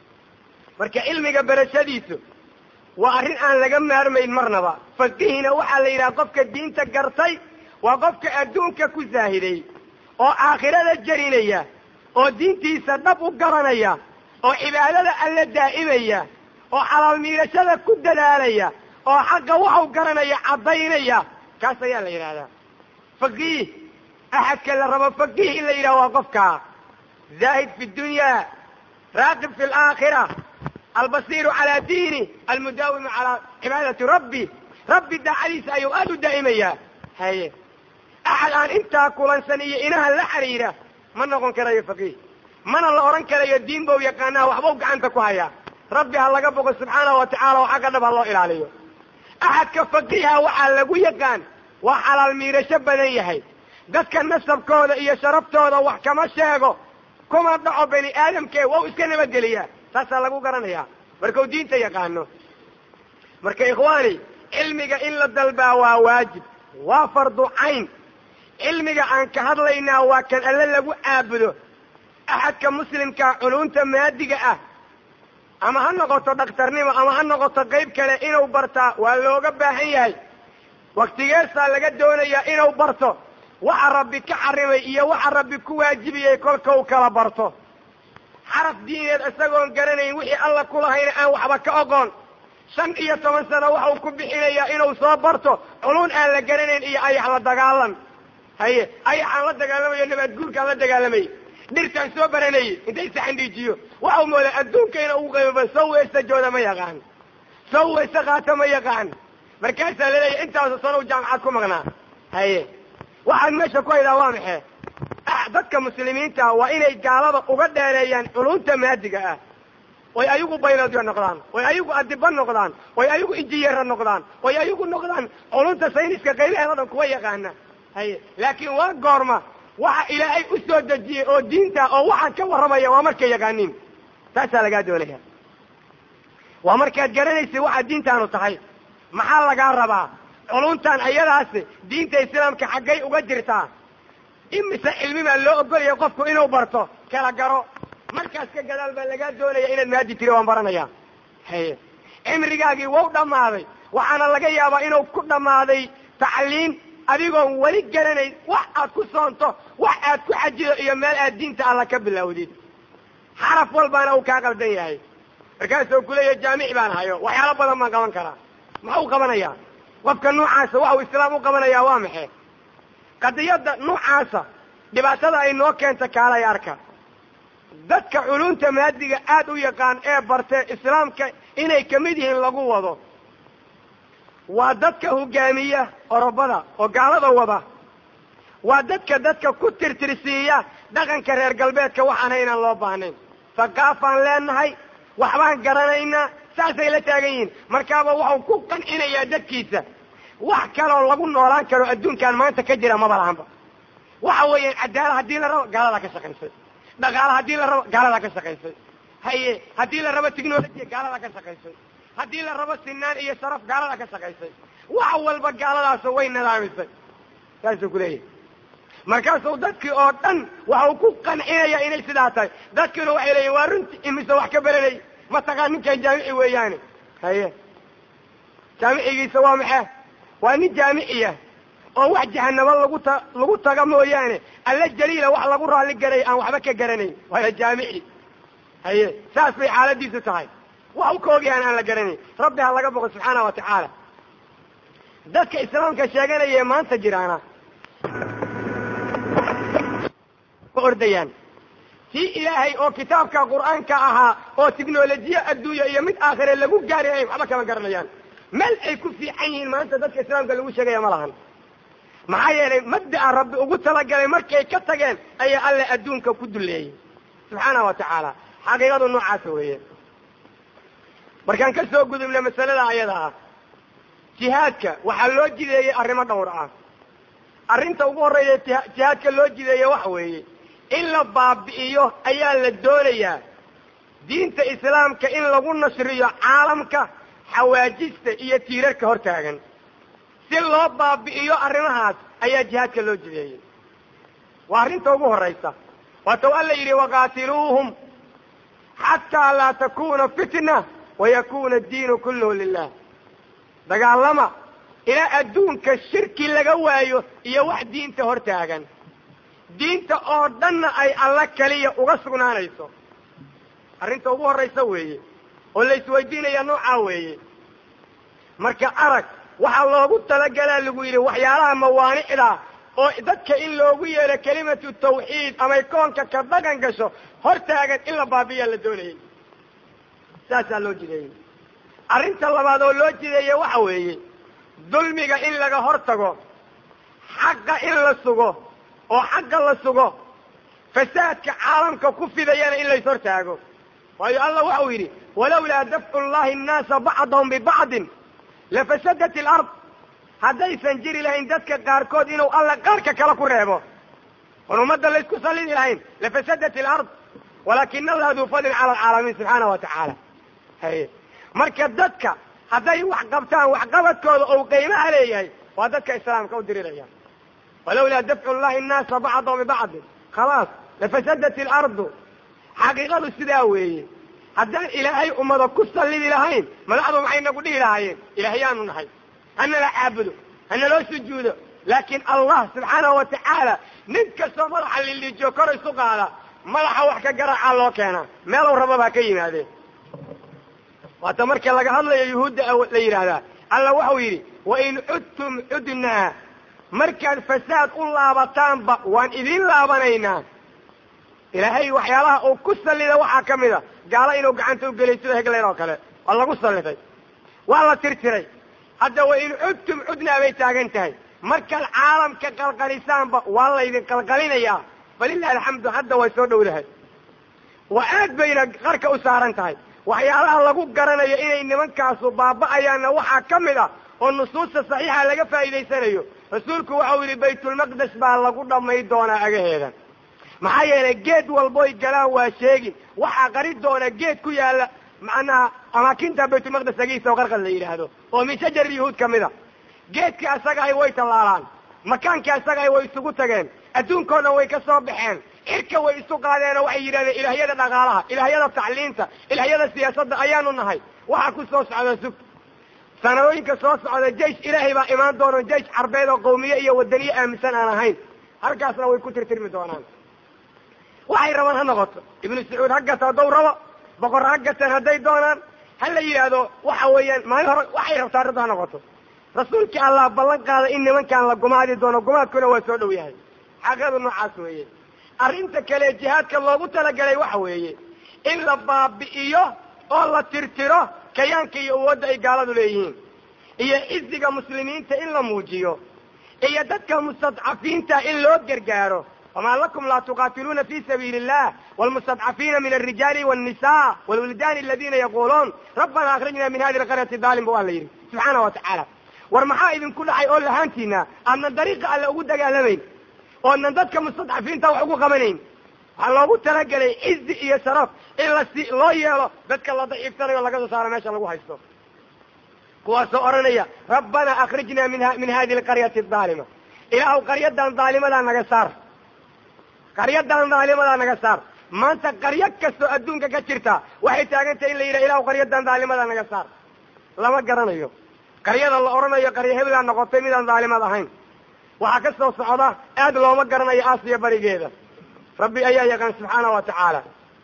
marka cilmiga barashadiisu waa arrin aan laga maarmayn marnaba fakihina waxaa la yidhaha qofka diinta gartay waa qofka adduunka ku saahiday oo aakhirada jarinaya oo diintiisa dhab u garanaya oo cibaadada alla daa'imaya oo xalaal miirashada ku dadaalaya oo xaqa waxau garanaya caddaynaya kaas ayaa la yidhahdaa faqiih axadka la rabo faqiih in la yidhaha waa qofkaa zaahid fi dunya raaqib fi alaakhira albasiiru calaa diini almudaawimu calaa cibaadati rabbi rabbi daacadiisa ayuu aada u daa'imayaa haye axad aan intaa kulansan iyo inaha la xiriira ma noqon karayo faqiih mana la odhan karayo diin bau yaqaanaa waxbau gacanta ku hayaa rabbi ha laga boqo subxaanahu wa tacala oo xagga dhab ha loo ilaaliyo axadka faqiiha waxaa lagu yaqaan waa xalaal miirasho badan yahay dadka nasabkooda iyo sharaftooda wax kama sheego kuma dhaco bani aadamkee waa u iska nabadgeliyaa taasaa lagu garanayaa markau diinta yaqaano marka ikhwaani cilmiga in la dalbaa waa waajib waa fardu cayn cilmiga aan ka hadlaynaa waa kan alle lagu caabudo axadka muslimkaa culunta maadiga ah ama ha noqoto dhakhtarnimo ama ha noqoto qayb kale inuu bartaa waa looga baahan yahay waktigeesaa laga doonayaa inuu barto waxa rabbi ka xarimay iyo waxa rabbi ku waajibiyey kolka u kala barto xaraf diineed isagoon garanayn wixii alla ku lahayna aan waxba ka oqoon shan iyo toban sano waxau ku bixinayaa inuu soo barto culun aan la garanayn iyo ayax la dagaalan haye ayaxaan la dagaalamayo nabaad guurkaan la dagaalamay dhirtaan soo baranayay intay saxandhiijiyo waxau moodaa adduunkayna ugu qiimo badan soo weestajooda ma yaqaan soo weyse qaata ma yaqaan markaasaa laleeyahy intaasu sanow jaamacad ku maqnaa haye waxaad meesha ku haydaa waa maxe dadka muslimiinta waa inay gaalada uga dheereeyaan culumta maadiga ah oy ayagu bayloodyo noqdaan oy ayagu adiba noqdaan oy ayagu injiyeera noqdaan oy ayagu noqdaan culumta sayniska qaybaheeda dhan kuwa yaqaana haye laakiin waa goorma waxa ilaahay u soo dejiyey oo diinta oo waxaan ka warramaya waa markay yaqaaniin taasaa lagaa doonaya waa markaad garanaysa waxaa diintaanu tahay maxaa lagaa rabaa culumtan ayadaasi diinta islaamka xaggay uga jirtaa imise cilmi baa loo ogolaya qofku inuu barto kala garo markaas ka gadaal baa lagaa doonaya inaad maadi tiri waan baranaya haye cimrigaagii wau dhammaaday waxaana laga yaabaa inuu ku dhammaaday tacliin adigoon weli garanayn wax aad ku soonto wax aad ku xajido iyo meel aad diinta alla ka bilowdid xaraf walbaana uu kaa qaldan yahay markaasuu kuleeyahay jaamici baan hayo waxyaalo badan baan qaban karaa maxuu qabanayaa qofka noocaasa waxa uu islaam u qabanayaa waa maxe qadiyadda noocaasa dhibaatada ay noo keenta kaalay arka dadka culumta maadiga aada u yaqaan ee bartee islaamka inay kamid yihiin lagu wado waa dadka hogaamiya orobada oo gaalada wada waa dadka dadka ku tirtirsiiya dhaqanka reer galbeedka waxaan haynaan loo baahnayn haqaafaan leenahay waxbaan garanaynaa saasay la taagan yihiin markaaba waxau ku qancinayaa dadkiisa wax kaloo lagu noolaan karo adduunkan maanta ka jira maba lahanba waxa weeyaan cadaala haddii la rabo gaaladaa ka shaqaysay dhaqaala haddii la rabo gaaladaa ka shaqaysay haye haddii la rabo technolojiya gaaladaa ka shaqaysay haddii la rabo sinaan iyo sharaf gaaladaa ka shaqaysay wax walba gaaladaas way nidaamisay saasuu kuleeyahay markaasuu dadkii oo dhan waxau ku qancinaya inay sidaa tahay dadkiina waxay leeyihin waa runti imise wax ka beranay mataqaan ninkan jaamici weeyaane haye jaamicigiisa waa maxaa waa nin jaamiciya oo wax jahanabo lagu ta lagu taga mooyaane alla jaliila wax lagu raalli garay aan waxba ka garanayn waana jaamici haye saas bay xaaladiisu tahay wax u kaogyahan aan la garanayn rabbi ha laga boqo subxaana wa tacaala dadka islaamka sheeganaya ee maanta jiraana ordayaan tii ilaahay oo kitaabka qur-aanka ahaa oo tiknolojiya adduunya iyo mid aakhire lagu gaarinayn waxba kama garanayaan meel ay ku fiican yihiin maanta dadka islaamka lagu sheegaya ma lahan maxaa yeelay mabda'a rabbi ugu talagalay markay ka tageen ayaa alle adduunka ku duleeyey subxaana wa tacaala xaqiiqadu noocaasa weeye markaan ka soo gudubna masalada ayada ah jihaadka waxaa loo jideeyey arrimo dhowr ah arrinta ugu horreeya jihaadka loo jideeye waxa weeye in la baabi'iyo ayaa la doonayaa diinta islaamka in lagu nashriyo caalamka xawaajista iyo tiirarka hor taagan si loo baabi'iyo arrimahaas ayaa jihaadka loo jideeyey waa arrinta ugu horraysa waatau alla yidhi waqaatiluuhum xataa laa takuna fitna wayakuna addiinu kulluhu lilah dagaalama ilaa adduunka shirki laga waayo iyo wax diinta hor taagan diinta oo dhanna ay alla keliya uga sugnaanayso arrinta ugu horraysa weeye oo la isweydiinaya noocaa weeye marka arag waxaa loogu talagalaa lagu yidhi waxyaalaha mawaanicda oo dadka in loogu yeelo kelimatu tawxiid amay koonka ka dhaqan gasho hor taagan in la baabiyaa la doonayay saasaa loo jideeyey arrinta labaad oo loo jideeye waxa weeye dulmiga in laga hor tago xaqa in la sugo oo xaqa la sugo fasaadka caalamka ku fidayana in lays hor taago waayo allah waxau yidhi walawlaa dafcu llahi annaasa bacdahum bibacdin lafasadat ilard haddaysan jiri lahayn dadka qaarkood inuu alla qaarka kale ku reebo oon ummadda laysku sallidi lahayn lafasadat ilard walaakina allaha duu fadlin cala alcaalamiin subxaana wa tacaala haye marka dadka hadday wax qabtaan waxqabadkooda ou qiimaha leeyahay waa dadka islaamka u diriraya walawlaa dafcu llahi annaasa bacdahum bibacdin khalaas lafasadat ilardu xaqiiqadu sidaa weeye haddaan ilaahay ummada ku sallidi lahayn madaxdu maxay nagu dhihi lahaayeen ilaahyaanu nahay hanala caabudo hanaloo sujuudo laakiin allah subxaanahu wa tacaala nin kastoo madaxa liliijiyo kor isu qaada madaxa wax ka garaacaa loo keenaa meelow rababaa ka yimaadeen waata marka laga hadlayo yuhuudda la yidhaahdaa alla waxau yidhi wain cudtum cudnaa markaad fasaad u laabataanba waan idiin laabanaynaa ilaahay waxyaalaha uu ku sallida waxaa ka mid a gaalo inuu gacanta u gelay sida hegleyn oo kale waa lagu sallitay waa la tirtiray hadda wa in cudtum cudnaa bay taagan tahay markaad caalamka qalqalisaanba waa laydin qalqalinayaa falilahi alxamdu hadda way soo dhowdahay waa aad bayna qarka u saaran tahay waxyaalaha lagu garanayo inay nimankaasu baaba'ayaanna waxaa ka mid ah oo nusuusta saxiixa laga faa'iidaysanayo rasuulku waxau yidhi baytulmaqdes baa lagu dhamay doonaa agaheeda maxaa yeelay geed walboy galaan waa sheegin waxaa qari doona geed ku yaalla macnaha amaakinta baytulmaqdes agiisa oo qarqad la yidhaahdo oo min shajar yahuud ka mid a geedkii asagahay way tallaalaan makaankii asagahay way isugu tageen adduunkao dhan way ka soo baxeen cirka way isu qaadeenoo waxay yidhahdeen ilaahyada dhaqaalaha ilaahyada tacliinta ilaahyada siyaasadda ayaanu nahay waxaa ku soo socda sug sanadooyinka soo socda jeish ilaahay baa imaan doono jeish carbeed oo qawmiye iyo wadaniye aaminsan aan ahayn halkaasna way ku tirtirmi doonaan waxay rabaan ha noqoto ibnu sacuud ha gata haddaw rabo boqor ha gateen hadday doonaan ha la yidhaahdo waxa weeyaan maalin hore waxay rabtaa arrintu ha noqoto rasuulkii allah ballan qaada in nimankaan la gumaadi doono gumaadkuna waa soo dhow yahay xaqiiqadu noocaas weeye arrinta kale jihaadka loogu talagalay waxa weeye in la baabi'iyo oo la tirtiro kayaanka iyo awoodda ay gaaladu leeyihiin iyo ciziga muslimiinta in la muujiyo iyo dadka mustadcafiinta in loo gargaaro wamaa lakum laa tuqaatiluuna fi sabiili illah wlmustadcafiina min alrijaali wاnnisa wlwildaani aladina yaquuluun rabbana akrijna min hadi lqaryati daalim ba waa la yidhi subxaana wa tacaala war maxaa idinku dhacay oo lahaantiina aadnan dariiqa alle ugu dagaalamayn oodnan dadka mustadcafiinta wax ugu qabanayn waxaa loogu talagelay cizi iyo sharaf in lasi loo yeelo dadka la daciiftanayo laga soo saaro meesha lagu haysto kuwaasoo odhanaya rabbana akrijna min min hadi lqaryati daalima ilaahu qaryadan daalimadaa naga saar qaryadan daalimadaa naga saar maanta qaryo kastoo adduunka ka jirta waxay taagantahay in la yidhaha ilahu qaryadan daalimadaa naga saar lama garanayo qaryada la odhanayo qaryo hebelaa noqotay midaan daalimad ahayn waxaa ka soo socda aad looma garanayo aasiya barigeeda rabbi ayaa yaqaan subxaana wa tacaala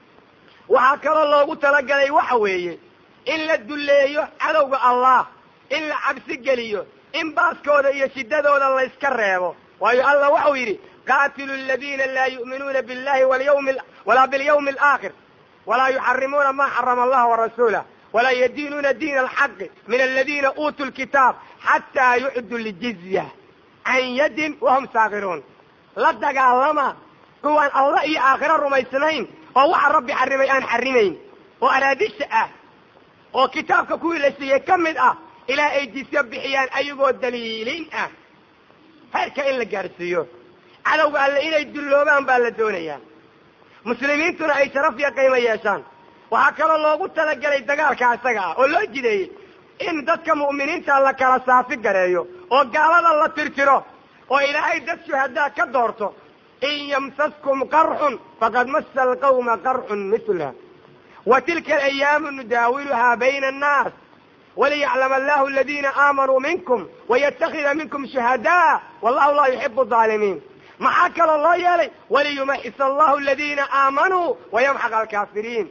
waxaa kaloo loogu talagalay waxa weeye in la dulleeyo cadowga allah in la cabsi geliyo in baaskooda iyo shiddadooda layska reebo waayo allah waxau yidhi qaatilu aladiina laa yu'minuuna billahi walyawmi walaa bilyawmi alaakhir walaa yuxarimuuna ma xarama allah warasuulah walaa yadiinuuna diina alxaqi min aladina uutuu lkitaab xataa yucdu ljizya can yadin wahum saakiruun la dagaalama kuwaan allah iyo aakhiro rumaysnayn oo waxa rabbi xarimay aan xarimayn oo araadisha ah oo kitaabka kuwii la siiyey ka mid ah ilaa ay jisyo bixiyaan ayagoo daliilin ah heerka in la gaadhsiiyo cadowga alle inay dulloobaan baa la doonayaa muslimiintuna ay sharaf iyo qiimo yeeshaan waxaa kaloo loogu talagelay dagaalka isaga ah oo loo jideeyey in dadka mu'miniinta la kala saafi gareeyo oo gaalada la tirtiro oo ilaahay dad shuhadaa ka doorto in yamsaskum qarxun faqad massa alqawma qarxun mitla wa tilka alayaamu nudaawiluhaa bayna annaas waliyaclama allahu aladina aamanuu minkum wayatakida minkum shuhadaa wallahu laa yuxibu aalimiin maxaa kaloo loo yeelay waliyumaxis allahu aladina aamanuu wayamxaq alkaafiriin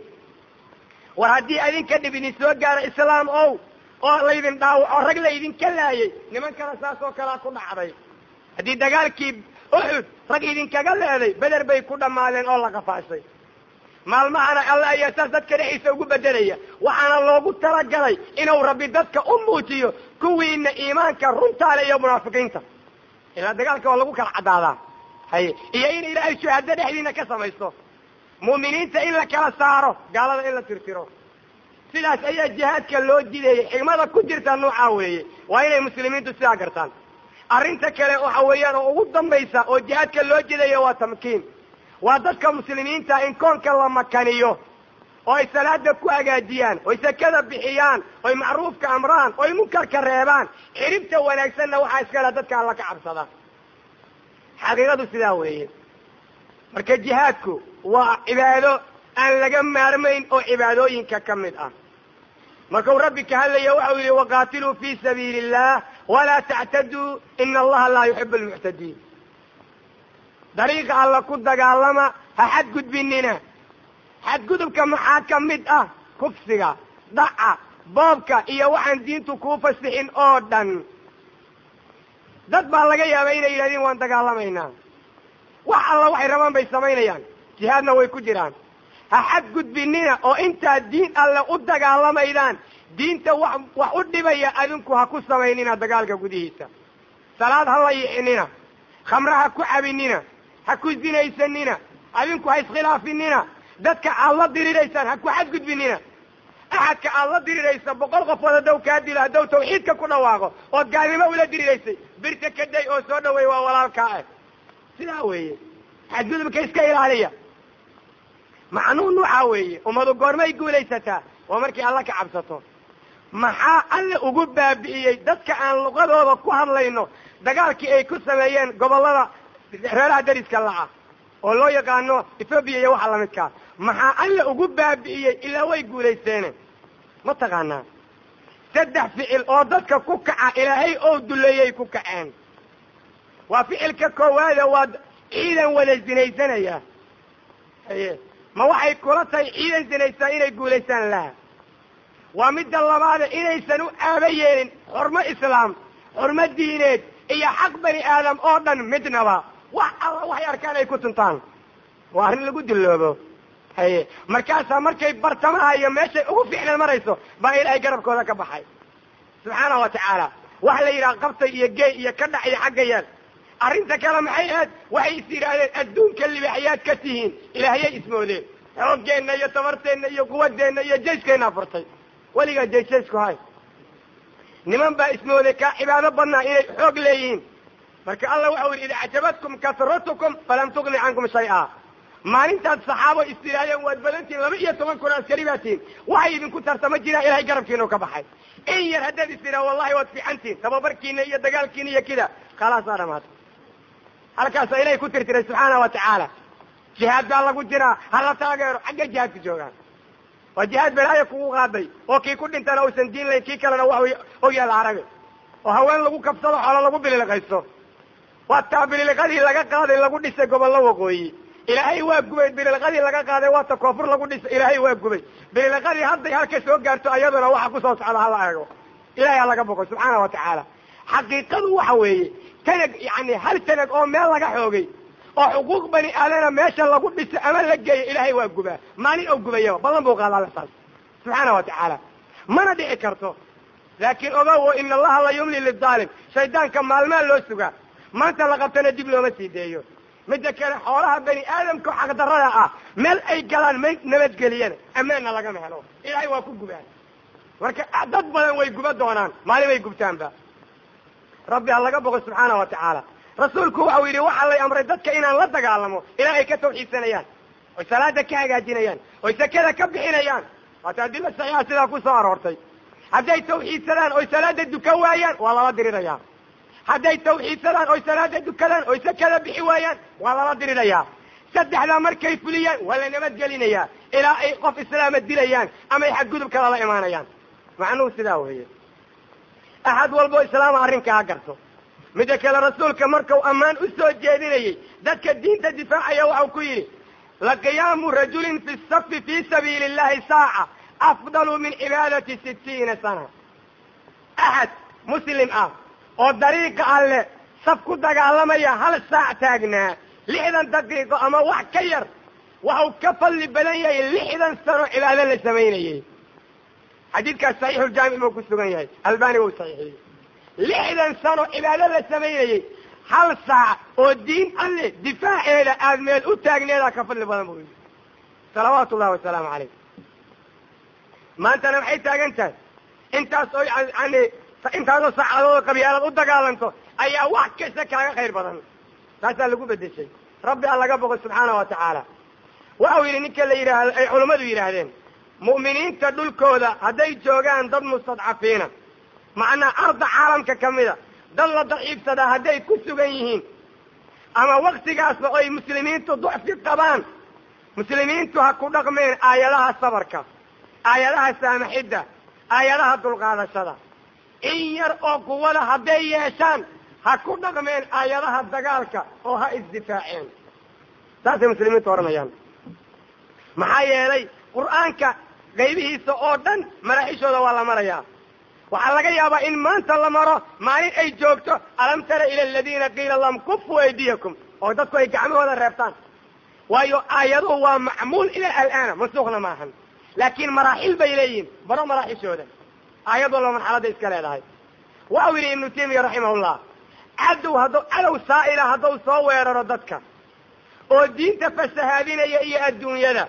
war haddii adinka dhib idin soo gaaro islaam ow oo laydin dhaawaco rag laydinka laayay nimankana saas oo kalea ku dhacday haddii dagaalkii uxud rag idinkaga leeday beder bay ku dhammaadeen oo la qafaashay maalmahana alla ayaa saas dadka dhexdiisa ugu bedelaya waxaana loogu talagalay inuu rabbi dadka u muujiyo kuwiina iimaanka runtaale iyo munaafiqiinta ilaa dagaalka waa lagu kala caddaadaa haye iyo in ilaahay shuhado dhexdiina ka samaysto mu'miniinta in la kala saaro gaalada in la tirtiro sidaas ayaa jihaadka loo jideeyey xigmada ku jirta noocaa weeye waa inay muslimiintu sidaa gartaan arrinta kale waxa weeyaan oo ugu dambaysa oo jihaadka loo jideeyo waa tamkiin waa dadka muslimiinta in koonka la makaniyo oo ay salaada ku hagaajiyaan oy sakada bixiyaan oy macruufka amraan oy munkarka reebaan xiribta wanaagsanna waxaa iskala dadka alla ka cabsada xaqiiqadu sidaa weeye marka jihaadku waa cibaado aan laga maarmayn oo cibaadooyinka ka mid ah markuu rabbi ka hadlaya waxau yihi waqaatiluu fi sabiili illah walaa tactaduu ina allaha laa yuxibu almuctadiin dariiqa alla ku dagaalama ha xadgudbinina xadgudubka maxaa ka mid ah kufsiga dhaca boobka iyo waxaan diintu kuu fasixin oo dhan dad baa laga yaabay inay yidhahdeen waan dagaalamaynaa wax alla waxay rabaan bay samaynayaan jihaadna way ku jiraan ha xadgudbinina oo intaad diin alle u dagaalamaydaan diinta wax wax u dhibaya adinku ha ku samaynina dagaalka gudihiisa salaad ha la yicinina khamre ha ku cabinina ha ku zinaysanina adinku ha iskhilaafinina dadka aad la diriraysaan ha ku xadgudbinina axadka aad la diriraysa boqol qofood haddaw kaa dilo haddaw tawxiidka ku dhawaaqo ood gaalnimo ula diriraysay birta ka day oo soo dhaweey waa walaalkaa ah sidaa weeye xadgudubka iska ilaaliya macnuu nuucaa weeye ummadu goormay guulaysataa waa markii alla ka cabsato maxaa alle ugu baabi'iyey dadka aan luqadooda ku hadlayno dagaalkii ay ku sameeyeen gobollada reeraha dariska laca oo loo yaqaano ethoobiya iyo waxa lamidkaa maxaa alle ugu baabi'iyey ilaa way guulaysteene ma taqaanaa saddex ficil oo dadka ku kaca ilaahay oo duleeyay ku kaceen waa ficilka koowaade waa ciidan wada zinaysanaya haye ma waxay kula tahay ciidan zinaysaa inay guulaystaan laha waa midda labaade inaysan u aaba yeelin xurmo islaam xurmo diineed iyo xaq bani aadam oo dhan midnaba wax alla waxay arkaan ay ku tuntaan waa arrin lagu dilloobo haye markaasaa markay bartamaha iyo meeshay ugu ficlan marayso baa ilaahay garabkooda ka baxay subxaanahu wa tacaala waxa la yidhaha qabtay iyo gey iyo ka dhac iyo xagga yaal arrinta kale maxay ahayd waxay is yidhaahdeen adduunka libaxyaad ka tihiin ilaahayay ismoodeen xooggeenna iyo tabarteenna iyo quwadeenna iyo jayskeenna furtay weligaa jaysaysku hay niman baa ismooday kaa cibaado badnaa inay xoog leeyihiin marka alla waxau yidhi id acjabadkum kasratukum falam tugni cankum shay-a maalintaad saxaabo is tidhaahdeen waad badantihin laba iyo toban kun askari baa tihin waxay idinku tartama jiraan ilahay garabkiinu ka baxay in yar haddaad is tidhaha wallahi waad fiicantihin tababarkiina iyo dagaalkiina iyo kida khalaasaa dhamaatay halkaasa ilahay ku tirtiray subxaana wa tacaala jihaad baa lagu jiraa hala taageero xagga jihaadku joogaan waa jihaad balaayo kugu qaaday oo kii ku dhintana uusan diin layn kii kalena wax og yaala arabi oo haween lagu kabsado xoolo lagu bililiqaysto waa taa bililiqadii laga qaaday lagu dhisay gobollo waqooyi ilaahay waa gubay bililiqadii laga qaaday waata koonfur lagu dhisay ilaahay waa gubay bililiqadii hadday halka soo gaarto ayaduna waxa kusoo socda hala eego ilahay ha laga boqo subxaana wa tacaala xaqiiqadu waxa weeye tanag yani hal tanag oo meel laga xoogay oo xuquuq bani aadana meesha lagu dhiso ama la geeyo ilaahay waa gubaa maalin oo gubayaba ballan buu qaada alla taas subxaana wa tacaala mana dhici karto laakiin ogow ina allaha la yumli lidaalim shaydaanka maalmaa loo sugaa maanta la qabtana dib looma sii deeyo midda kale xoolaha bani aadamka xaqdarrada ah meel ay galaan may nabadgeliyana ammaanna lagama helo ilaahay waa ku gubaan marka dad badan way guba doonaan maalin bay gubtaanba rabbi ha laga boqo subxaana wa tacaala rasuulku waxau yidhi waxaa lay amray dadka inaan la dagaalamo ilaa ay ka tawxiidsanayaan oy salaada ka hagaajinayaan oy sakada ka bixinayaan waata adila saxiixa sidaa ku soo aroortay hadday tawxiidsadaan oy salaada dukan waayaan waa lala dirirayaa hadday tawxiidsadaan oy salaada dukadaan oy sakada bixi waayaan waa lala dirirayaa saddexdaa markay fuliyaan waa la nabadgelinayaa ilaa ay qof islaama dilayaan ama ay xadgudub kala la imaanayaan macnuhu sidaa weeye axad walbo islaama arrinka ha garto midda kale rasuulka markau ammaan u soo jeedinayey dadka diinta difaacaya waxau ku yidhi laqiyaamu rajulin fi safi fii sabiili illahi saaca afdalu min cibaadati sittiina sana axad muslim ah oo dariiqa alle saf ku dagaalamaya hal saac taagnaa lixdan daqiiqo ama wax ka yar waxau ka fadli badan yahay lixdan sano cibaado la samaynayey xadiidkaas saxiixuljaamic buu ku sugan yahay albani wuu saxiixiyey lixdan sano cibaado la samaynayey hal saac oo diin alle difaaceeda aada meel u taagneedaa ka fadli badan buu yidhi salawaatu ullahi wasalaamu calayh maantana maxay taagan tahay intaas oo yani intaasoo saacadood qabyaalad u dagaalanto ayaa wax kasta kaaga khayr badan taasaa lagu bedeshay rabbi ha laga boqo subxaana wa tacaala waxau yidhi ninka la yidhaahdo ay culammadu yidhaahdeen mu'miniinta dhulkooda hadday joogaan dad mustadcafiina macnaa arda caalamka ka mida dad la daciifsadaa hadday ku sugan yihiin ama waktigaasba oy muslimiintu ducfi qabaan muslimiintu ha ku dhaqmeen aayadaha sabarka aayadaha saamaxidda aayadaha dulqaadashada in yar oo quwada hadday yeeshaan ha ku dhaqmeen aayadaha dagaalka oo ha isdifaaceen saasay muslimiintu odhanayaan maxaa yeelay qur'aanka qaybihiisa oo dhan maraaxishooda waa la marayaa waxaa laga yaabaa in maanta la maro maalin ay joogto alam tara ila aladiina qiila lahum kufu aydiyakum oo dadku ay gacmahooda reebtaan waayo aayaduhu waa macmuul ila alaana mansuukhna maahan laakiin maraaxil bay leeyihin baro maraaxishooda aayad walba marxaladda iska leedahay waxau yidhi ibnu taymiya raximahullah cadow hadduu cadow saa'ila hadduu soo weeraro dadka oo diinta fasahaadinaya iyo adduunyada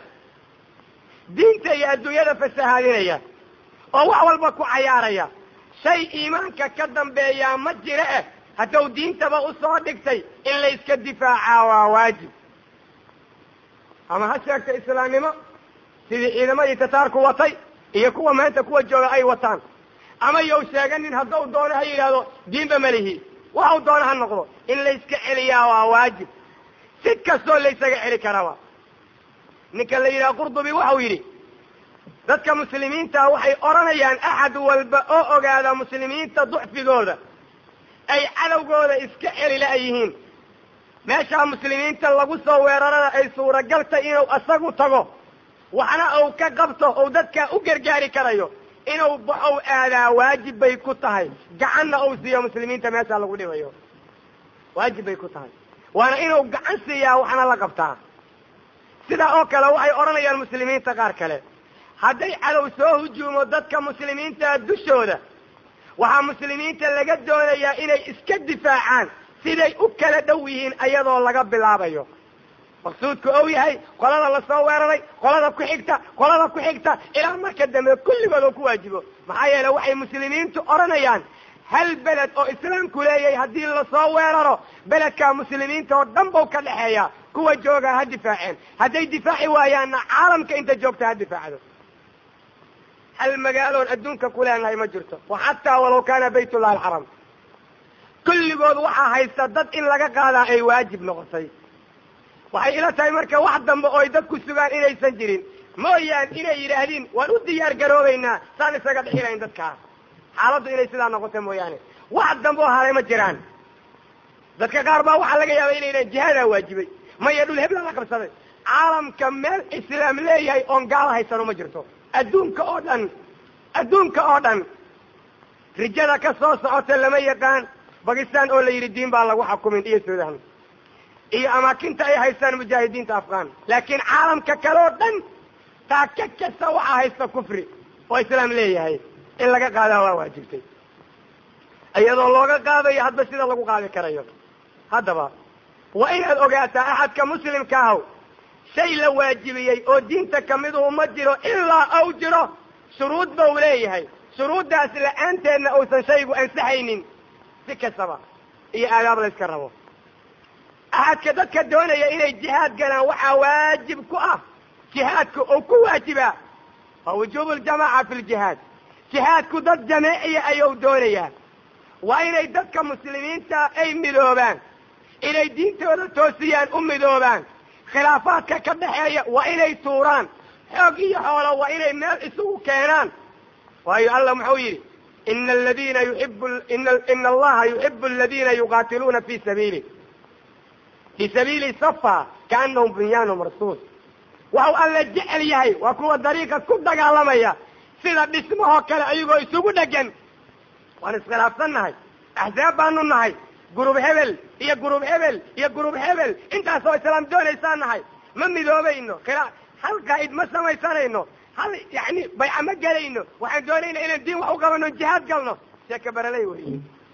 diinta iyo adduunyada fasahaadinaya oo wax walba ku cayaaraya shay iimaanka ka dambeeyaa ma jira eh hadduu diintaba usoo dhigtay in la iska difaacaa waa waajib ama ha sheegta islaamnimo sidii ciidamadii tataarku watay iyo kuwa maanta kuwa jooga ay wataan ama yow sheeganin hadduu doono ha yidhaahdo diinba malihi waxau doono ha noqdo in la iska celiyaa waa waajib si kastoo la ysaga celi karaba ninka la yidhaha qurdubi waxau yidhi dadka muslimiinta waxay odhanayaan axad walba oo ogaada muslimiinta ducfigooda ay cadowgooda iska celi la-yihiin meeshaa muslimiinta lagu soo weerarana ay suuragal tahy inuu isagu tago waxna uu ka qabto ou dadkaa u gargaari karayo inuu baxow aadaa waajib bay ku tahay gacanna uu siiyo muslimiinta meeshaa lagu dhibayo waajib bay ku tahay waana inuu gacan siiyaa waxna la qabtaa sidaa oo kale waxay odhanayaan muslimiinta qaar kale hadday cadow soo hujuumo dadka muslimiinta dushooda waxaa muslimiinta laga doonayaa inay iska difaacaan siday u kala dhow yihiin ayadoo laga bilaabayo maqsuudku ou yahay qolada lasoo weeraray qolada ku xigta qolada ku xigta ilaa marka dambe kulligood oo ku waajibo maxaa yeele waxay muslimiintu odhanayaan hal beled oo islaamku leeyahay haddii lasoo weeraro beledkaa muslimiinta oo dhan bau ka dhexeeya kuwa joogaa ha difaaceen hadday difaaci waayaanna caalamka inta joogta ha difaacdo hal magaaloon adduunka ku leenahay ma jirto wa xataa walaw kaana baytullahi alxaram kulligood waxaa haysta dad in laga qaadaa ay waajib noqotay waxay ila tahay marka wax dambe ooy dadku sugaan inaysan jirin mooyaan inay yidhaahdiin waan u diyaar garoobaynaa saan isaga dhixilayn dadkaa xaaladdu inay sidaa noqoto mooyaane wax dambe oo haray ma jiraan dadka qaar baa waxaa laga yaaba inay yidhahan jihaadaa waajibay maya dhul hebla la qabsaday caalamka meel islaam leeyahay oon gaala haysano ma jirto adduunka oo dhan adduunka oo dhan rijada ka soo socota lama yaqaan bakistan oo la yidhi diin baa lagu xukumin iyo sudan iyo amaakinta ay haystaan mujaahidiinta afghan laakiin caalamka kale oo dhan taaka kasta waxaa haysta kufri oo islaam leeyahay in laga qaadaa waa waajibtay iyadoo looga qaadayo hadba sida lagu qaadi karayo haddaba waa inaad ogaataa axadka muslimka ahaw shay la waajibiyey oo diinta kamiduhu ma jiro ilaa ou jiro shuruud ba u leeyahay shuruuddaas la-aanteedna uusan shaygu ansaxaynin si kastaba iyo aadaab la yska rabo axadka dadka doonaya inay jihaad galaan waxaa waajib ku ah jihaadku uu ku waajibaa waa wujuubu ljamaaca fi ljihaad jihaadku dad jameeciya ayuu doonayaa waa inay dadka muslimiinta ay midoobaan inay diintooda toosiyaan u midoobaan khilaafaadka ka dhaxeeya waa inay tuuraan xoog iyo xoolo waa inay meel isugu keenaan waayo allah muxuu yidhi ina aladiina yuibu ina allaha yuxibu aladiina yuqaatiluuna fi sabiili fii sabiili safa kaanahum bunyaanu marsuus waxau alla jecel yahay waa kuwa dariiqa ku dagaalamaya sida dhismahoo kale ayagoo isugu dhegan waan iskhilaafsan nahay axsaab baanu nahay gurub hebel iyo gurub hebel iyo gurub hebel intaasoo islaam doonaysaan nahay ma midoobayno khilaa hal qaa'id ma samaysanayno hal yani bayca ma gelayno waxaan doonayna inaan diin wax u qabano jihaad galno sheeka baraley weeye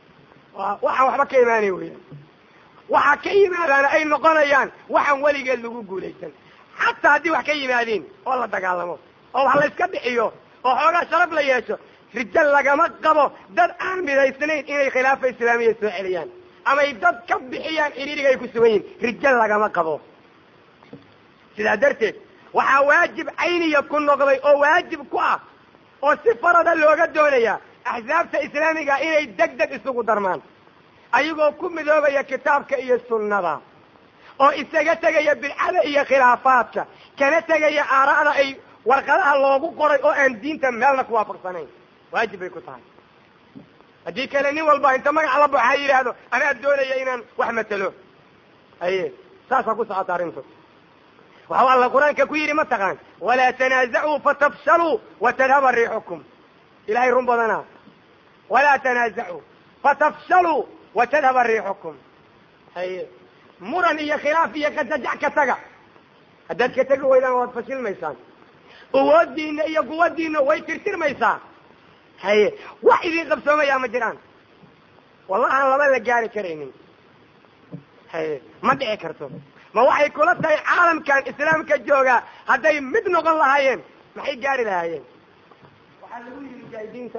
waxaan waxba ka imaanay weya waxaa ka yimaadaana ay noqonayaan waxaan weligeed lagu guulaysan xataa haddii wax ka yimaadiin oo la dagaalamo oo wax la yska bixiyo oo xoogaa sharaf la yeesho rijo lagama qabo dad aan midaysnayn inay khilaafa islaamiya soo celiyaan amay dad ka bixiyaan xiriiriga ay ku sugan yihin rijo lagama qabo sidaa darteed waxaa waajib cayniya ku noqday oo waajib ku ah oo si farada looga doonayaa axsaabta islaamiga inay deg deg isugu darmaan ayagoo ku midoobaya kitaabka iyo sunnada oo isaga tegaya bidcada iyo khilaafaadka kana tegaya aara'da ay warqadaha loogu qoray oo aan diinta meelna ku waafaqsanayn waajib bay ku tahay haddii kale nin walba inta magac la baxo ha yidhaahdo anaa doonaya inaan wax matelo aye saasaa ku socota arrintu waxau alla qur-aanka ku yidhi mataqaan walaa tanaazacuu fatafshaluu watadhaba riixukum ilahay run badanaa walaa tanaazacuu fatafshaluu watadhaba riixukum haye muran iyo khilaaf iyo kajajac ka taga haddaad ka tegi weydaan waad fashilmaysaan awoodiina iyo quwadiina way tirtirmaysaa haye wax idin qabsoomayaa ma jiraan wallahaan laba la gaari karaynin haye ma dhici karto ma waxay kula tahay caalamkan islaamka joogaa hadday mid noqon lahaayeen maxay gaari lahaayeen waxaa lagu yidhi mujaahidiinta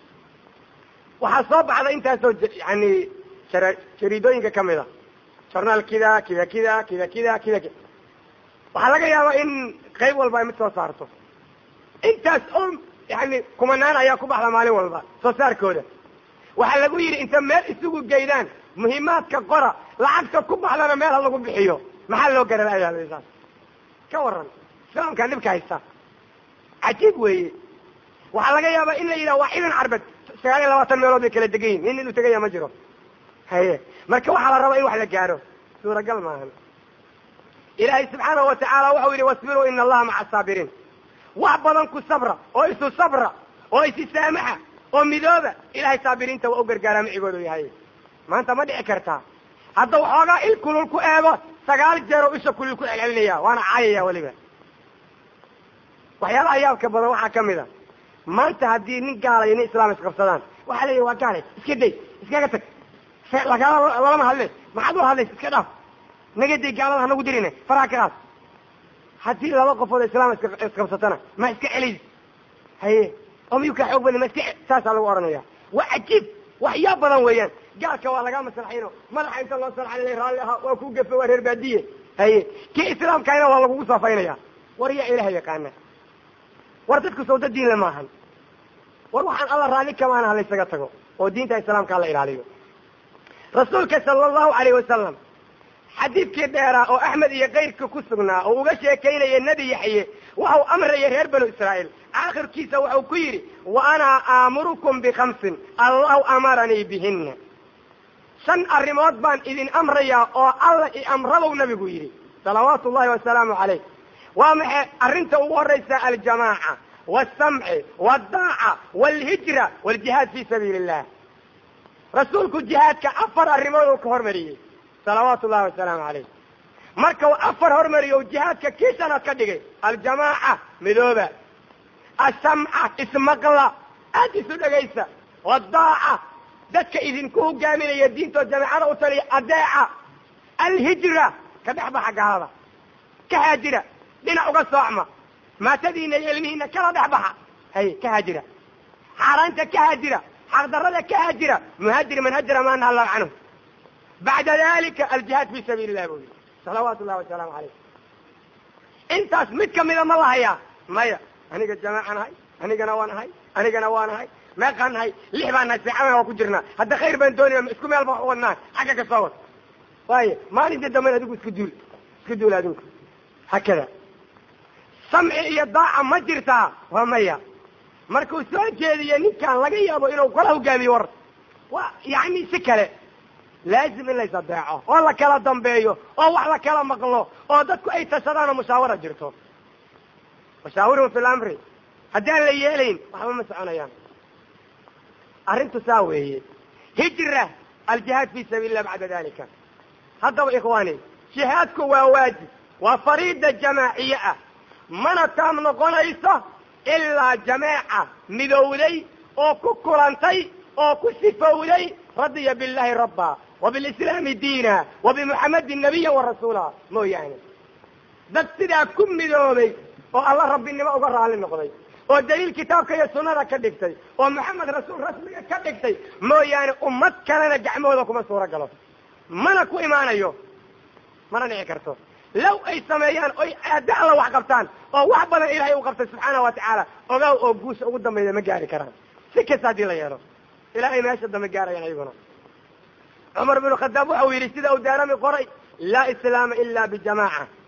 waxaa soo baxda intaasoo yani jariidooyinka kamid a jornaal kida kida kida kida kida kida kida waxaa laga yaabaa in qayb walba ay mid soo saarto intaas oo yani kumanaan ayaa ku baxda maalin walba soo saarkooda waxaa lagu yidhi inta meel isugu geydaan muhiimaadka qora lacagta ku baxdana meel ha lagu bixiyo maxaa loo garanayaa saas ka waran islaamkaan dhibka haysta cajiib weeye waxaa laga yaabaa in la yidhaha waa ciidan carbeed sagaal iyo labaatan meelood bay kala degan yihin nin inuu tegaya ma jiro haye marka waxaa la rabaa in wax la gaaro suuragal maahan ilaahay subxaanahu watacaala waxau yidhi wasbiruu ina allaha maca asaabiriin wax badan ku sabra oo isu sabra oo isi saamaxa oo midooba ilahay saabiriinta waa u gargaaraa micigoodu yahay maanta ma dhici kartaa hadda waxoogaa il kulul ku eego sagaal jeer oo isha kulul ku celcelinaya waana caayaya weliba waxyaalaha yaabka badan waxaa ka mid a maanta haddii nin gaala iyo nin islaam isqabsadaan waxaa leeyahy waa gaale iska day iskaga tag lagala lalama hadle maxaad u hadlaysa iska dhaaf naga day gaalada hanagu dirine faraha ka qaad haddii laba qofood islaam isqabsatana ma iska celiys haye oo miyuu kaa xoog badan ma iska saasaa lagu odhanaya waa cajiib waxyaab badan weeyaan gaalka waa lagaa maslaxayno madaxa inta loo salxan raalli ahaa waa ku gafe waa reer baadiye haye kii islaamkaayna waa lagugu saafaynaya war yaa ilaha yaqaana war dadku sawda diinle maahan war waxaan alla raalli kamaana ha laysaga tago oo diinta islaamka hala ilaaliyo rasuulka sala allahu alayh wasalam xadiidkii dheeraa oo axmed iyo kayrka ku sugnaa oo uga sheekaynaya nebi yaxye waxau amraya reer banu israa'iil aakhirkiisa waxau ku yidhi wa ana aamurukum bikhamsin allahu amaranii bihina shan arrimood baan idin amrayaa oo alla i amrabow nabigu yidhi salawaatu ullahi wasalaamu calayh waa maxay arrinta ugu horraysa aljamaaca waalsamci waaldaaca waalhijra waaljihaad fii sabiili illah rasuulku jihaadka afar arrimood uu ka hormariyey salawaatu ullahi wasalaamu calayh marka uu afar hormariyo jihaadka kii shanaad ka dhigay aljamaaca midooba asamca ismaqla aad isu dhegaysa waddaaca dadka idinku hogaaminaya diintoo jamaacada u taliya adeeca alhijra ka dhex baxa gaalada ka haajira dhinac uga soocma maatadiina iyo ilmihiina kala dhex baxa hay ka haajira xaaraanta ka haajira xaqdarada ka haajira muhaajir man hajara ma naha allahu canhu bacda dalika aljihaad fi sabiili illah buu yihi salawaatu ullahi wasalaamu calayh intaas mid kamida ma lahayaa maya aniga jamaaca nahay anigana waa nahay anigana waa nahay meeqaan nahay lix baan nahay seecana waa ku jirnaa hadda khayr baan doonayna isku meel baan wadnaa xagga ka soo wad waayo maalinta damben adigu isku duul isku duul adinku hakada samci iyo daaca ma jirtaa waa maya markuu soo jeediyo ninkaan laga yaabo inuu kala hogaamiyo war waa yani si kale laazim in lays adeeco oo la kala dambeeyo oo wax la kala maqlo oo dadku ay tashadaan oo mushaawara jirto mushaawirun fi lamri haddii aan la yeelayn waxba ma soconayaan arrintu saa weeye hijra aljihaad fi sabiili illah bacda dalika haddaba ikhwaani jihaadku waa waajib waa fariida jamaaciye ah mana taam noqonayso ilaa jameeca midowday oo ku kulantay oo ku sifowday radiya billahi rabba wa bilislaami diina wa bimuxamadin nabiya wa rasuula mooyaane dad sidaa ku midoobay oo alla rabbinimo uga raalli noqday oo daliil kitaabka iyo sunnada ka dhigtay oo maxamed rasuul rasmiga ka dhigtay mooyaane ummad kalena gacmahooda kuma suuro galo mana ku imaanayo mana dhici karto low ay sameeyaan oy aada alla wax qabtaan oo wax badan ilaahay u qabtay subxaana wa tacaala ogaaw oo guusha ugu dambeeya ma gaari karaan si kasta haddii la yeelo ilaahay meesha dambe gaarayaan ayaguna cumar binu khadaab waxau yidhi sida uu daarami qoray laa islaama ila bijamaaca